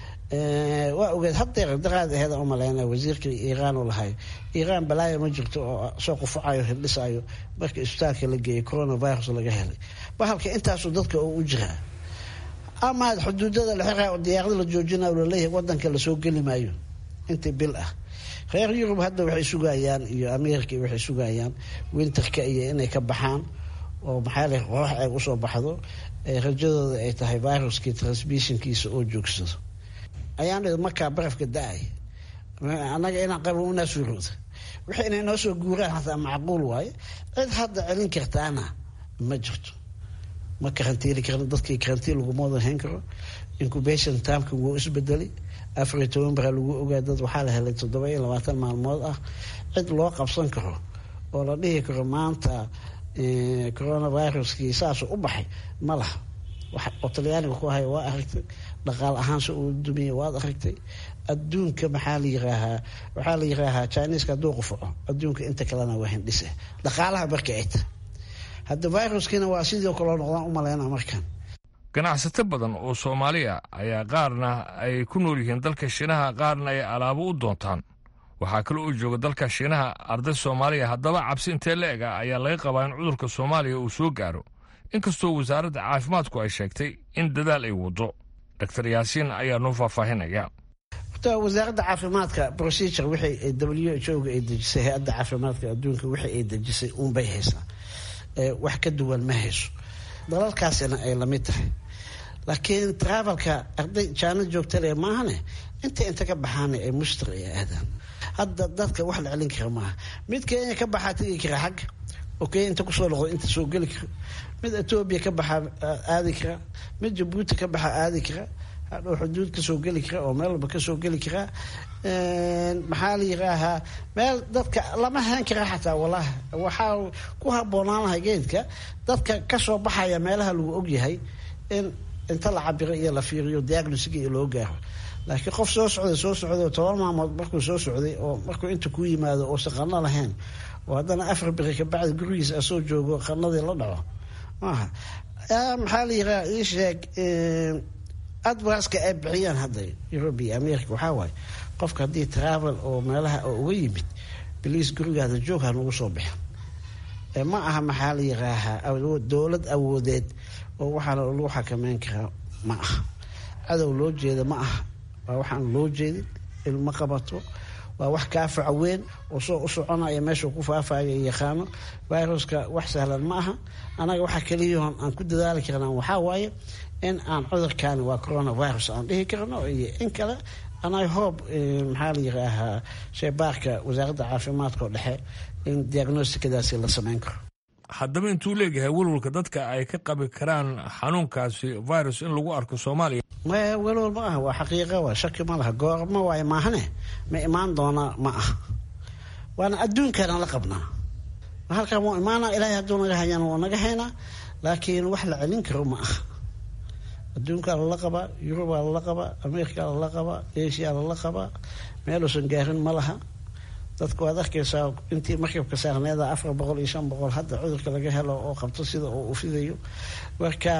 waa ogeed hadeer daqaad aheed u maleyna wasiirka iiraan u lahay iiraan balaayo ma jirto oo soo qufacayo hildhisayo marka isbitaalka la geeyay coronavirus laga helay bahalka intaasu dadka oo u jiraa ama xuduudada la xiraa oo diyaarada la joojinayo laleeyahay wadanka lasoo geli maayo intii bil ah reer yurub hadda waxay sugayaan iyo america waxay sugayaan winterka iyo inay ka baxaan oo maxaa le qorax ay usoo baxdo rajadooda ay tahay viruskii transmissionkiisa oo joogsado ayaan markaa barafka da-ay annaga inaan qabo unaa suurooda wixii inay noo soo guuraan hataa macquul waaye cid hadda celin kartaana ma jirto ma karantiili karno dadkii karantiin laguma wada hayn karo incubation timeka wuu isbedelay afar iyo toban baraa lagu ogaa dad waxaa la helay toddoba iyo labaatan maalmood ah cid loo qabsan karo oo la dhihi karo maanta coronaviruskii saasuu u baxay ma laha wax oo talyaaniga ku haya waa aragtay dhaqaal ahaanse uu dumiyey waad aragtay adduunka maxaa la yiraahaa waxaa la yiraahaa chineska hadduu qufaco adduunka inta kalena waa hindhise dhaqaalaha marka ay tahay hadda viruskiina waa sidii kaloo noqdaan u maleyna markan ganacsato badan oo soomaaliya ayaa qaarna ay ku nool yihiin dalka shiinaha qaarna ay alaabo u doontaan waxaa kale oo jooga dalka shiinaha arday soomaaliya haddaba cabsi intee la eg ah ayaa laga qabaa in cudurka soomaaliya uu soo gaaro inkastoo wasaaradda caafimaadku ay sheegtay in dadaal ay waddo doctor yaasiin ayaa noo faahfaahinaya horta wasaaradda caafimaadka procedure wixii w h o ga ay dejisay hay-adda caafimaadka adduunka wixii ay dejisay uunbay haysaa wax ka duwan ma hayso dalalkaasina ay lamid tahay laakiin travelka arday jaana joogtale maahane inta inta ka baxaana ay mushtar ay aadaan hadda dadka wax la celin kara maaha mid kenya ka baxaa tegi kara xagga oo kenya inta kusoo noqdo inta soo geli kara mid etoobiya ka baxaa aadi kara mid jabuuti ka baxaa aadi kara hadhow xuduud kasoo geli kara oo meel walba kasoo geli karaa maxaa la yiraahaa meel dadka lama hayn kara xataa walahi waxaa ku habboonaan lahay geedka dadka kasoo baxaya meelaha lagu ogyahay in inta la cabiro iyo la fiiriyo diagnosiga iyo loo gaaro laakiin qof soo socday soo socday oo toban maalmood markuu soo socday oo markuu inta ku yimaado oosan qano lahayn oo haddana afar biri kabacdi gurigiisa asoo joogo qanadii la dhaco maaha maxaa la yiraa ii sheeg advaska ay bixiyaan hadda europe iyo america waxaa waaye qofka haddii travel oo meelaha oo uga yimid baliis gurigaada joog ha nagu soo bixin ma aha maxaa la yiraahaa dowlad awoodeed oo waxaana lagu xakameyn karaa ma aha cadow loo jeeda ma aha waa waxaan loo jeedin ilma qabato waa wax kaafaca weyn oo soo u soconaya meeshuu ku faafaya yaqaano viruska wax sahlan ma aha anaga waxa keliyaon aan ku dadaali karnaa waxaa waaye in aan cudurkaani waa coronavirus aan dhihi karno iyo in kale anay hoob maxaa la yiraahaa sheebaarka wasaaradda caafimaadka oo dhexe in diagnostikadaasi la sameyn karo haddaba intuu leeyahay welwalka dadka ay ka qabi karaan xanuunkaasi virus in lagu arko soomaaliya maya welwal ma aha waa xaqiiqa waa shaki ma laha goorma waayo maahane ma imaan doonaa ma aha waana adduunkana la qabnaa halkan wuu imaanaa ilaahay hadduu naga hayana wuu naga haynaa laakiin wax la celin karo ma aha adduunkaa lala qabaa yurubaa lala qabaa amerikaa lala qabaa asia lala qabaa meeluusan gaarin ma laha dadku waad arkaysaa intii markabka saarneeda afar boqol iyo shan boqol hadda cudurka laga helo oo qabto sida uu u fidayo marka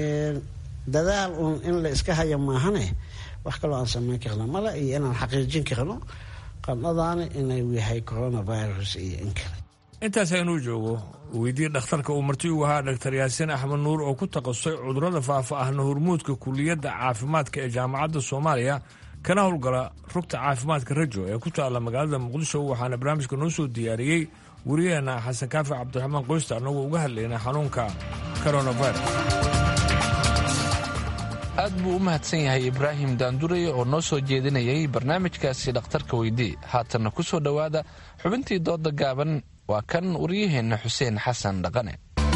dadaal uun in la iska haya maahane wax kaloo aan sameyn karna male iyo inaan xaqiijin karno qandhadaani inuu yahay coronavirus iyo in kale intaas aynuu joogo weydiye dhakhtarka uu marti u ahaa dhaktar yaasiin axmed nuur oo ku takhasusay cudurrada faafa ahna hormuudka kuliyadda caafimaadka ee jaamacadda soomaaliya kana howlgala rugta caafimaadka rajo ee ku taalla magaalada muqdisho waxaana barnaamijka noo soo diyaariyey wariyaheenna xasan kaafi cabdiraxmaan qoysta annagoo uga hadlaynay xanuunka coronavirus aad buu u mahadsan yahay ibraahim daandurey oo noo soo jeedinayay barnaamijkaasi dhakhtarka weydii haatanna ku soo dhowaada xubintii dooda gaaban waa kan waryaheenna xuseen xasan dhaqane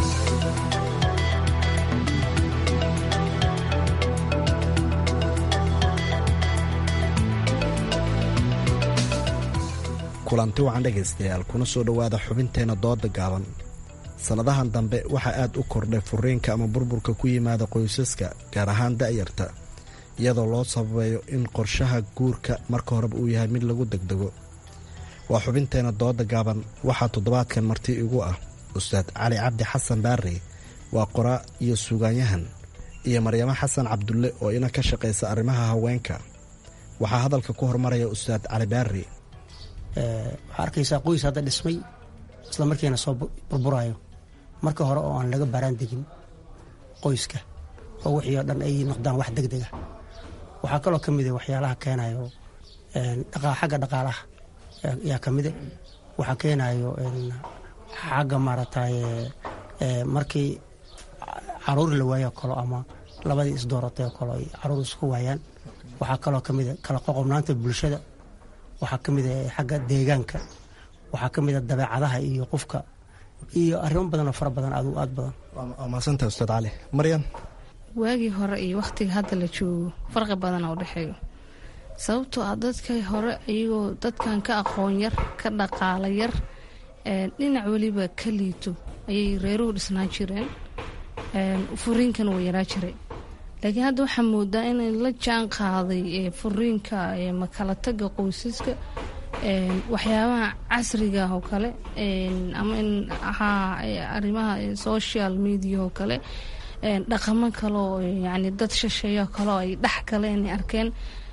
kulanti wacan dhegaystayaal kuna soo dhowaada xubinteenna dooda gaaban sannadahan dambe waxaa aad u kordhay furiinka ama burburka ku yimaada qoysaska gaar ahaan da'yarta iyadoo loo sababeeyo in qorshaha guurka marka horeba uu yahay mid lagu degdego waa xubinteenna dooda gaaban waxaa toddobaadkan marti igu ah ustaad cali cabdi xasan baarey waa qoraa iyo suugaanyahan iyo maryamo xasan cabdulle oo ina ka shaqaysa arrimaha haweenka waxaa hadalka ku hormaraya ustaad cali baarey waxaa arkaysaa qoys hadda dhismay isla markiina soo burburayo marka hore oo aan laga baaraan degin qoyska oo wixii oo dhan ay noqdaan wax deg dega waxaa kaloo ka mida waxyaalaha keenayo xagga dhaqaalaha yaa ka mida waxaa keenayo xagga maaragtay markii caruur la waayo kalo ama labadii isdooratay oo kale ay caruur isku waayaan waxaa kaloo ka mida kala qoqobnaanta bulshada waxaa ka mid a xagga deegaanka waxaa ka mid a dabeecadaha iyo qofka iyo arrimo badan oo fara badan aad aad badan waa mahadsanta ustaad cali maryan waagii hore iyo wakhtiga hadda la joogo farqi badan oo dhexeeyo sababtoo ah dadka hore iyagoo dadkan ka aqoon yar ka dhaqaala yar dhinac weliba ka liito ayay reeruhu dhisnaan jireen furiinkana waa yaraa jiray laakiin hadda waxaa moodaa inay la jaan qaaday furiinka makala taga qoysaska waxyaabaha casriga oo kale ama in ahaa arrimaha social media oo kale dhaqamo kaleoo yani dad shisheeyo kaleo ay dhex galeen arkeen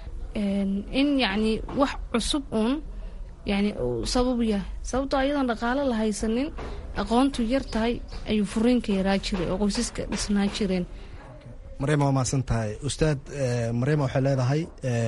in yacni wax cusub uun yani sabab yahay sababtoo ayadoon dhaqaalo la haysanin aqoontu yar tahay ayuu furiinka yaraa jiray oo qoysaska dhisnaa jireen maryama waa mahadsan tahay ustaad maryama waxay leedahay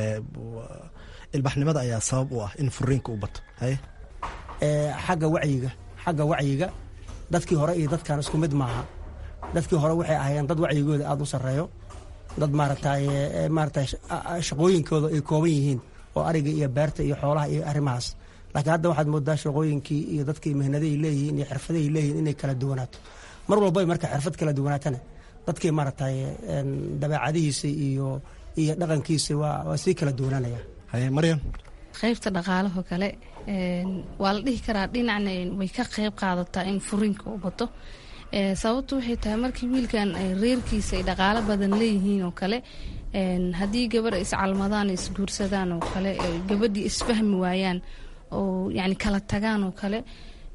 ilbaxnimada ayaa sabab u ah in furiinka u bato haye xagga wacyiga xagga wacyiga dadkii hore iyo dadkan isku mid maaha dadkii hore waxay ahaayeen dad wacyigooda aada u sarreeyo dad maaragtay maaragtay shaqooyinkooda ay kooban yihiin oo ariga iyo beerta iyo xoolaha iyo arrimahaas laakiin hadda waxaad moodaa shaqooyinkii iyo dadkii mihnaday leeyihiin iyo xirfadahay leeyihiin inay kala duwanaato mar walba ay marka xirfad kala duwanaatana dadkii maaragtay dabeecadihiisa iyo iyo dhaqankiisa waa waa sii kala duwanaanaya haye maryam qaybta dhaqaalaho kale waa la dhihi karaa dhinacna way ka qayb qaadataa in furiinka u bato sababtu waxay tahay markii wiilkan reerkiisa ay dhaqaalo badan leeyihiin oo kale haddii gabar iscalmadaan isguursadaan oo kale gabadhii isfahmi waayaan oo yani kala tagaan oo kale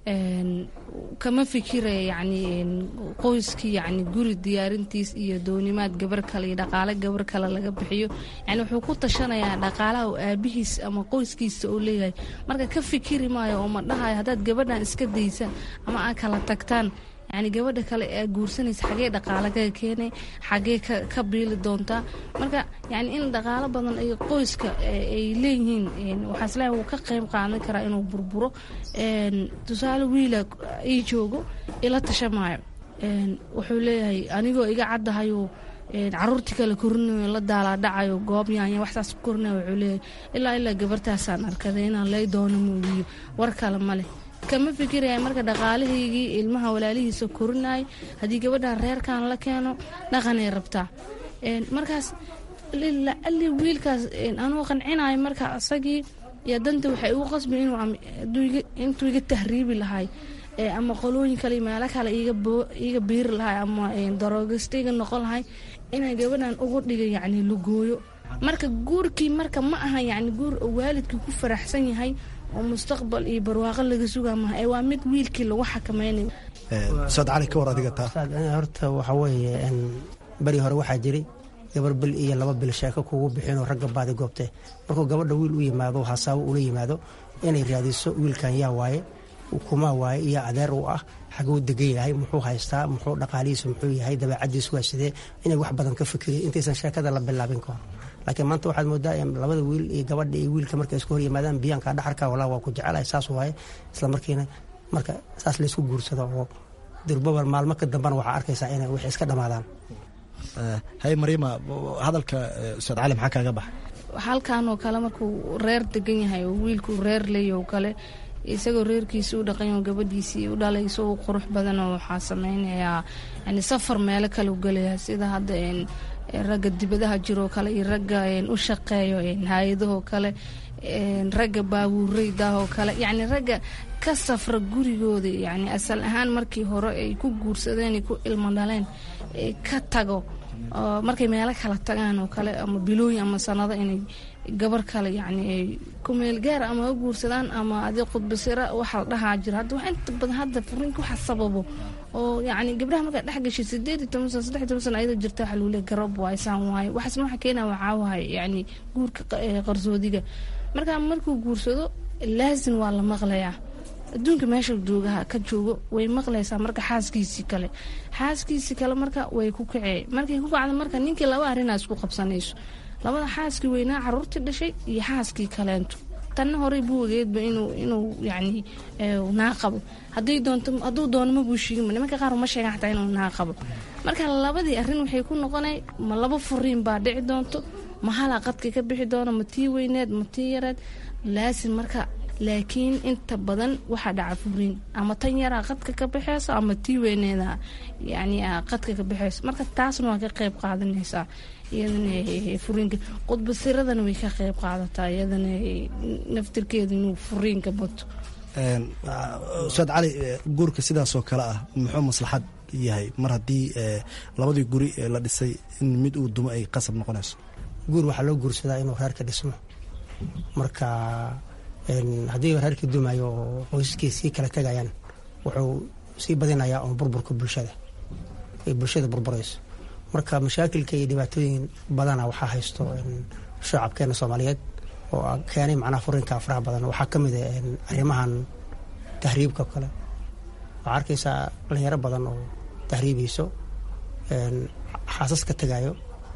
kama fikiraya yani qoyskii yani guri diyaarintiis iyo doonimaad gabar kale iyo dhaqaale gabar kale laga bixiyo yani wuxuu ku tashanayaa dhaqaalaha oo aabihiis ama qoyskiisa oo leeyahay marka ka fikiri maayo oo ma dhahayo haddaad gabadhan iska daysaan ama aad kala tagtaan yani gabadha kale ee guursanaysa xagee dhaqaale kaga keenay xagee ka biili doontaa marka yani in dhaqaalo badan ay qoyska ay leeyihiin waxaa isleeyahay wuu ka qayb qaadan karaa inuu burburo tusaale wiila ii joogo ila tashamaayo wuxuu leeyahay anigoo iga caddahayo caruurtii kale korinayo la daalaa dhacayo goob yaanya waxsaas ku korinayo wuxuu leeyahay ilaa ilaa gabartaasaan arkaday inaan lay doono muugiyo war kale ma leh kama fikiraya marka dhaqaalahaygii ilmaha walaalihiisa korinay haddii gabadhan reerkan la keeno dhaqanay rabtaa markaas ali wiilkaas anuu qancinayo marka isagii iyo danta waxay ugu qasbi intuu iga tahriibi lahay ama qolooyin kale meelo kale iga biiri lahay ama daroogista iga noqon lahay inay gabadhan ugu dhiga yani lugooyo marka guurkii marka ma aha yani guur waalidkii ku faraxsan yahay oo mustaqbal iyo barwaaqo laga sugaa maha ee waa mid wiilkii lagu xakameynayo ustaad cali ka war adiga taa horta waxaa weeye beri hore waxaa jiray gabar bil iyo laba bil sheeko kugu bixinoo ragga baadi goobtee markuu gabadha wiil u yimaado hasaabo ula yimaado inay raadiso wiilkan yaa waaye kumaa waaye iyo adeer u ah xaguu degan yahay muxuu haystaa muxuu dhaqaalihiisa muxuu yahay dabeecadiisu waa sidee inay wax badan ka fikiriyo intaysan sheekada la bilaabin kahor laakiin maanta waxaad moodaa labada wiil iyo gabadha iyo wiilka markay isku hor yimaadaan biyaanka dhaxarka walaa waa ku jecelahay saas waaye isla markiina marka saas laysku guursado oo durbaba maalmo ka dambana waxaa arkaysaa inay wix iska dhammaadaan hay mariima hadalka ustaad cali maxaa kaaga baxa halkan oo kale markuu reer degan yahay oo wiilku reer leeya oo kale isagoo reerkiisi u dhaqanyo gabadhiisii u dhalayso u qurux badanoo waxaa sameynayaa yani safar meelo kale u gelaya sida hadda ragga dibadaha jiroo kale iyo ragga u shaqeeyo hay-adahoo kale ragga baabuureydaahoo kale yacni ragga ka safra gurigooda yani asal ahaan markii hore ay ku guursadeen ku ilmo dhaleen ka tago markay meelo kala tagaan oo kale ama bilooyin ama sanado inay gabar kale yani ay ku meel gaar ama u guursadaan ama adi khudbasira waxa la dhahaa jira hadda wax inta badan hadda furiinka waxa sababo oo yani gabdhaha markaa dhex gashay sideed iyo toban sano saddex iyo toban sano ayadoo jirta waxa lagu leey garab waay saan waaye waxaasna waxa keenaa waxaa wahay yani guurka qarsoodiga marka markuu guursado laasin waa la maqlayaa adduunka meesha joogaha ka joogo way maqlaysaa marka xaaskiisii kale xaaskiisii kale marka way ku kacee markay ku kacda marka ninkii laba arrinaa isku qabsanayso labada xaaskii weynaa caruurtii dhashay iyo xaaskii kaleento tanna horey buu ogeedba inuu inuu yani naa qabo haday doonto hadduu doono ma buu sheegin nimanka qaar ma sheegan xataa inuu naa qabo marka labadii arrin waxay ku noqonay ma laba furiin baa dhici doonto ma halaa qadka ka bixi doono ma tii weyneed ma tii yareed laasin marka laakiin inta badan waxaa dhaca furiin ama tan yaraa qadka ka baxeyso ama tii weyneeda yani qadka ka baxeyso marka taasna waa ka qayb qaadanaysaa iyadana furiinka qudbasiradana way ka qayb qaadataa iyadana naftirkeeda inuu furiinka bato ustaad cali guurka sidaasoo kale ah muxuu maslaxad yahay mar haddii labadii guri la dhisay in mid uu dumo ay qasab noqonayso guur waxaa loo guursadaa inuu reerka dhismo marka haddii reerkii dumayo oo qoysaskii sii kala tegayaan wuxuu sii badinayaa un burburka bulshada ay bulshada burburayso marka mashaakilka iyo dhibaatooyin badana waxaa haysto shacabkeena soomaaliyeed oo keenay macnaha furiinka faraha badan waxaa ka mid a arrimahan tahriibka kale waxaa arkaysaa dhalinyaro badan oo tahriibayso xaasas ka tegayo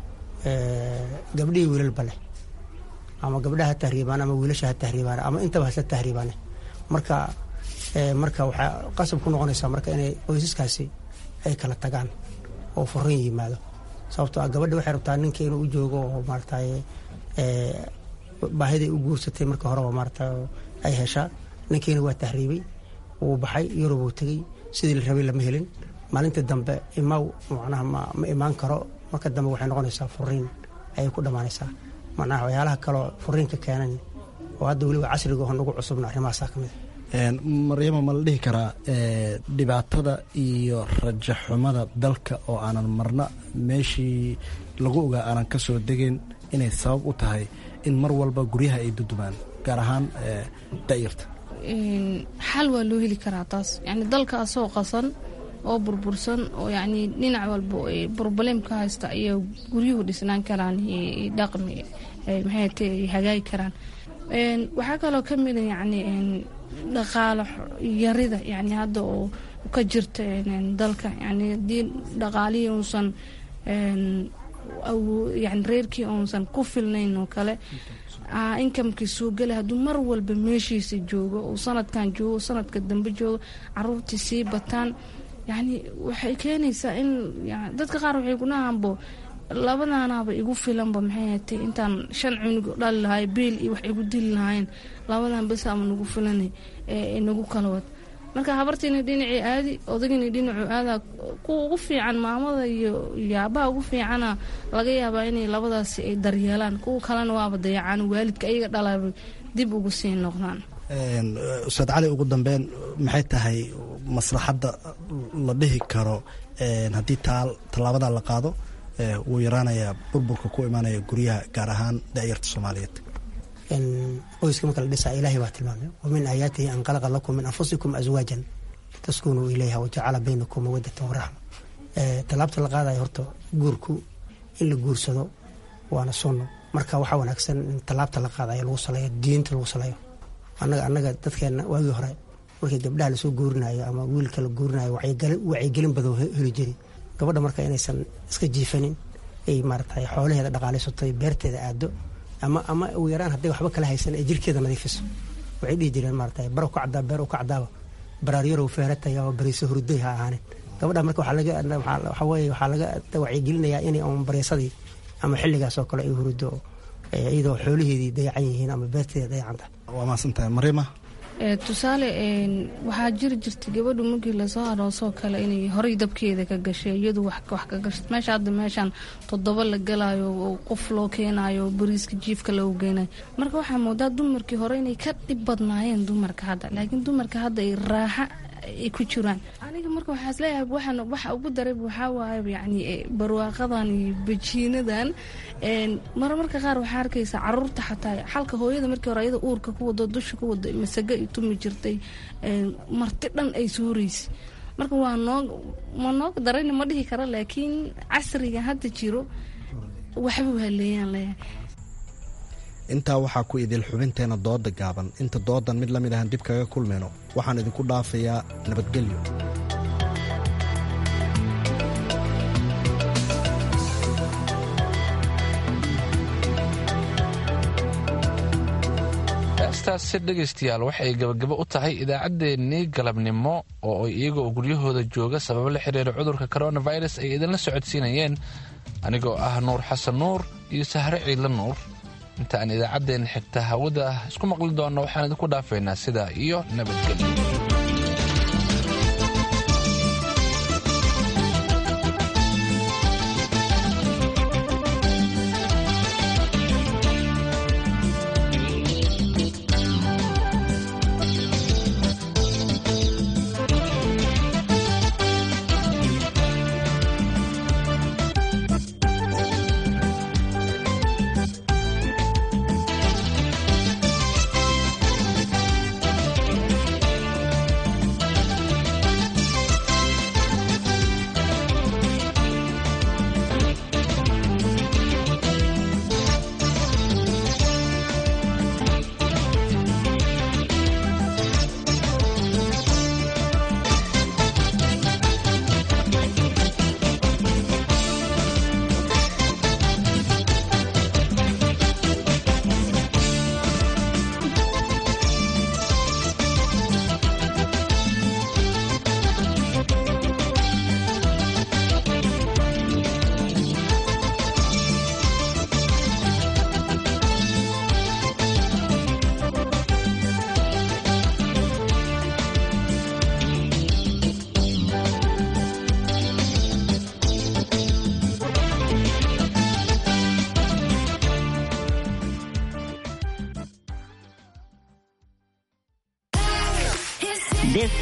gabdhihii wiilalba leh ama gabdhaha ha tahriibaan ama wiilasha ha tahriibaan ama intaba hasla tahriibaan marka marka waxaa qasab ku noqonaysaa marka inay qoysaskaasi ay kala tagaan oo furiin yimaado sababtoo ah gabadha waxay rabtaa ninka inuu u joogo oo maaragtay baahiday u guursatay marka horeba maarata ay heshaa ninkiina waa tahriibay wuu baxay yurub uu tegey sidii la rabay lama helin maalinta dambe imaw macnaha ma imaan karo marka dambe waxay noqonaysaa furiin ayay ku dhammaanaysaa macnaha waxyaalaha kaloo furiinka keenan oo hadda weliba casriga oo nagu cusubna arrimahaasaa ka mid maryama ma la dhihi karaa dhibaatada iyo rajaxumada dalka oo aanan marna meeshii lagu ogaa aanan ka soo degeyn inay sabab u tahay in mar walba guryaha ay dudumaan gaar ahaan da'yarta xal waa loo heli karaa taas yani dalka asoo qasan oo burbursan oo yani dhinac walba broblem ka haysta ayaa guryuhu dhisnaan karaan dhaqmi maxayte hagaagi karaan waxaa kaloo ka mida yani dhaqaalo yarida yani hadda oo ka jirta dalka yani hadii dhaqaalihii uusan yani reerkii uusan ku filnayn oo kale inkamkii soo gala hadduu mar walba meeshiisa joogo uu sanadkan joogo sanadka dambe joogo caruurtii sii bataan yani waxay keenaysaa in dadka qaar waxay kunahaanbo labadaanaaba igu filanba maxay hatay intaan shan cunug dhali lahay biil iyo wax igu dili lahayn labadan bes ama nagu filan nagu kala wad marka habartiina dhinacii aadi odagina dhinacu aadaa kuwa ugu fiican maamada iyo aabaha ugu fiicana laga yaabaa inay labadaasi ay daryeelaan kuwa kalena waaba dayacaan waalidka ayaga dhalaaba dib ugu sii noqdaan ustaad cali ugu dambeyn maxay tahay maslaxadda la dhihi karo haddii tallaabada la qaado wuu yaraanayaa burburka ku imaanaya guryaha gaar ahaan da'yarta soomaaliyeed qoyska marka la dhisaa ilaahay baa tilmaamay wamin aayaatihi an qalaqa lakum min anfusikum aswaajan taskunuu ilayha wajacala baynakum mawadatan waraxma tallaabta la qaadayo horta guurku in la guursado waana sunno marka waxaa wanaagsan in tallaabta la qaadayo lagu saleeyo diinta lagu saleeyo annaga annaga dadkeenna waagii hore markii gabdhaha lasoo guurinayo ama wiilka la guurinayo wacyigelin badan heli jiri gabadha marka inaysan iska jiifanin ay maarata xoolaheeda dhaqaalaysato beerteeda aado ama ama ugu yaraan hadday waxba kala haysan ay jirkeeda nadiifiso waxay dhihi jireen maarata bar ka cadaa beer ka cadaaba baraaryaro feerataya oo bariiso hurday ha ahaanin gabadha marka waxaa laga waxaa weeye waxaa laga wacyigelinayaa inay un baryasadii ama xilligaas oo kale ay hurdo iyadoo xoolaheedii dayacan yihiin ama beerteeda dayacan tahay waa mahadsantahay mariima tusaale waxaa jiri jirtay gabadhu markii lasoo aroosoo kale inay horay dabkeeda ka gashay iyadu wax ka gashay meesha hadda meeshaan toddoba la galayo oo qof loo keenayo oo bariiska jiifka lagu geynayo marka waxaa moodaa dumarkii hore inay ka dhib badnaayeen dumarka hadda laakiin dumarka hadda ay raaxa ay ku jiraan aniga marka waxaa isleeyahay waxaan waxa ugu daray waxaa waaye yacni barwaaqadan iyo bajiinadan mar marka qaar waxaa arkaysa caruurta xataa xalka hooyada markii hore ayada uurka ku wado dusha ku wado masago ay tumi jirtay marti dhan ay suuraysa marka waa noo ma nooga darayna ma dhihi kara laakiin casriga hadda jiro waxba waa leeyaan leeyahay intaa waxaa ku idil xubinteena dooda gaaban inta doodan mid la mid ahan dib kaga kulmayno waxaan idinku dhaafayaa nabadgelyo heestaasi dhegaystayaal waxay gabagabo u tahay idaacaddeenii galabnimo oo iyagoo guryahooda jooga sababo la xiriira cudurka coronavirus ay idinla socodsiinayeen anigoo ah nuur xasan nuur iyo sahre ciidla nuur inta aan idaacaddeenna xigta hawada isku maqli doonno waxaan idinku dhaafaynaa sidaa iyo nabadgelyo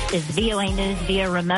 is VOA News via remote.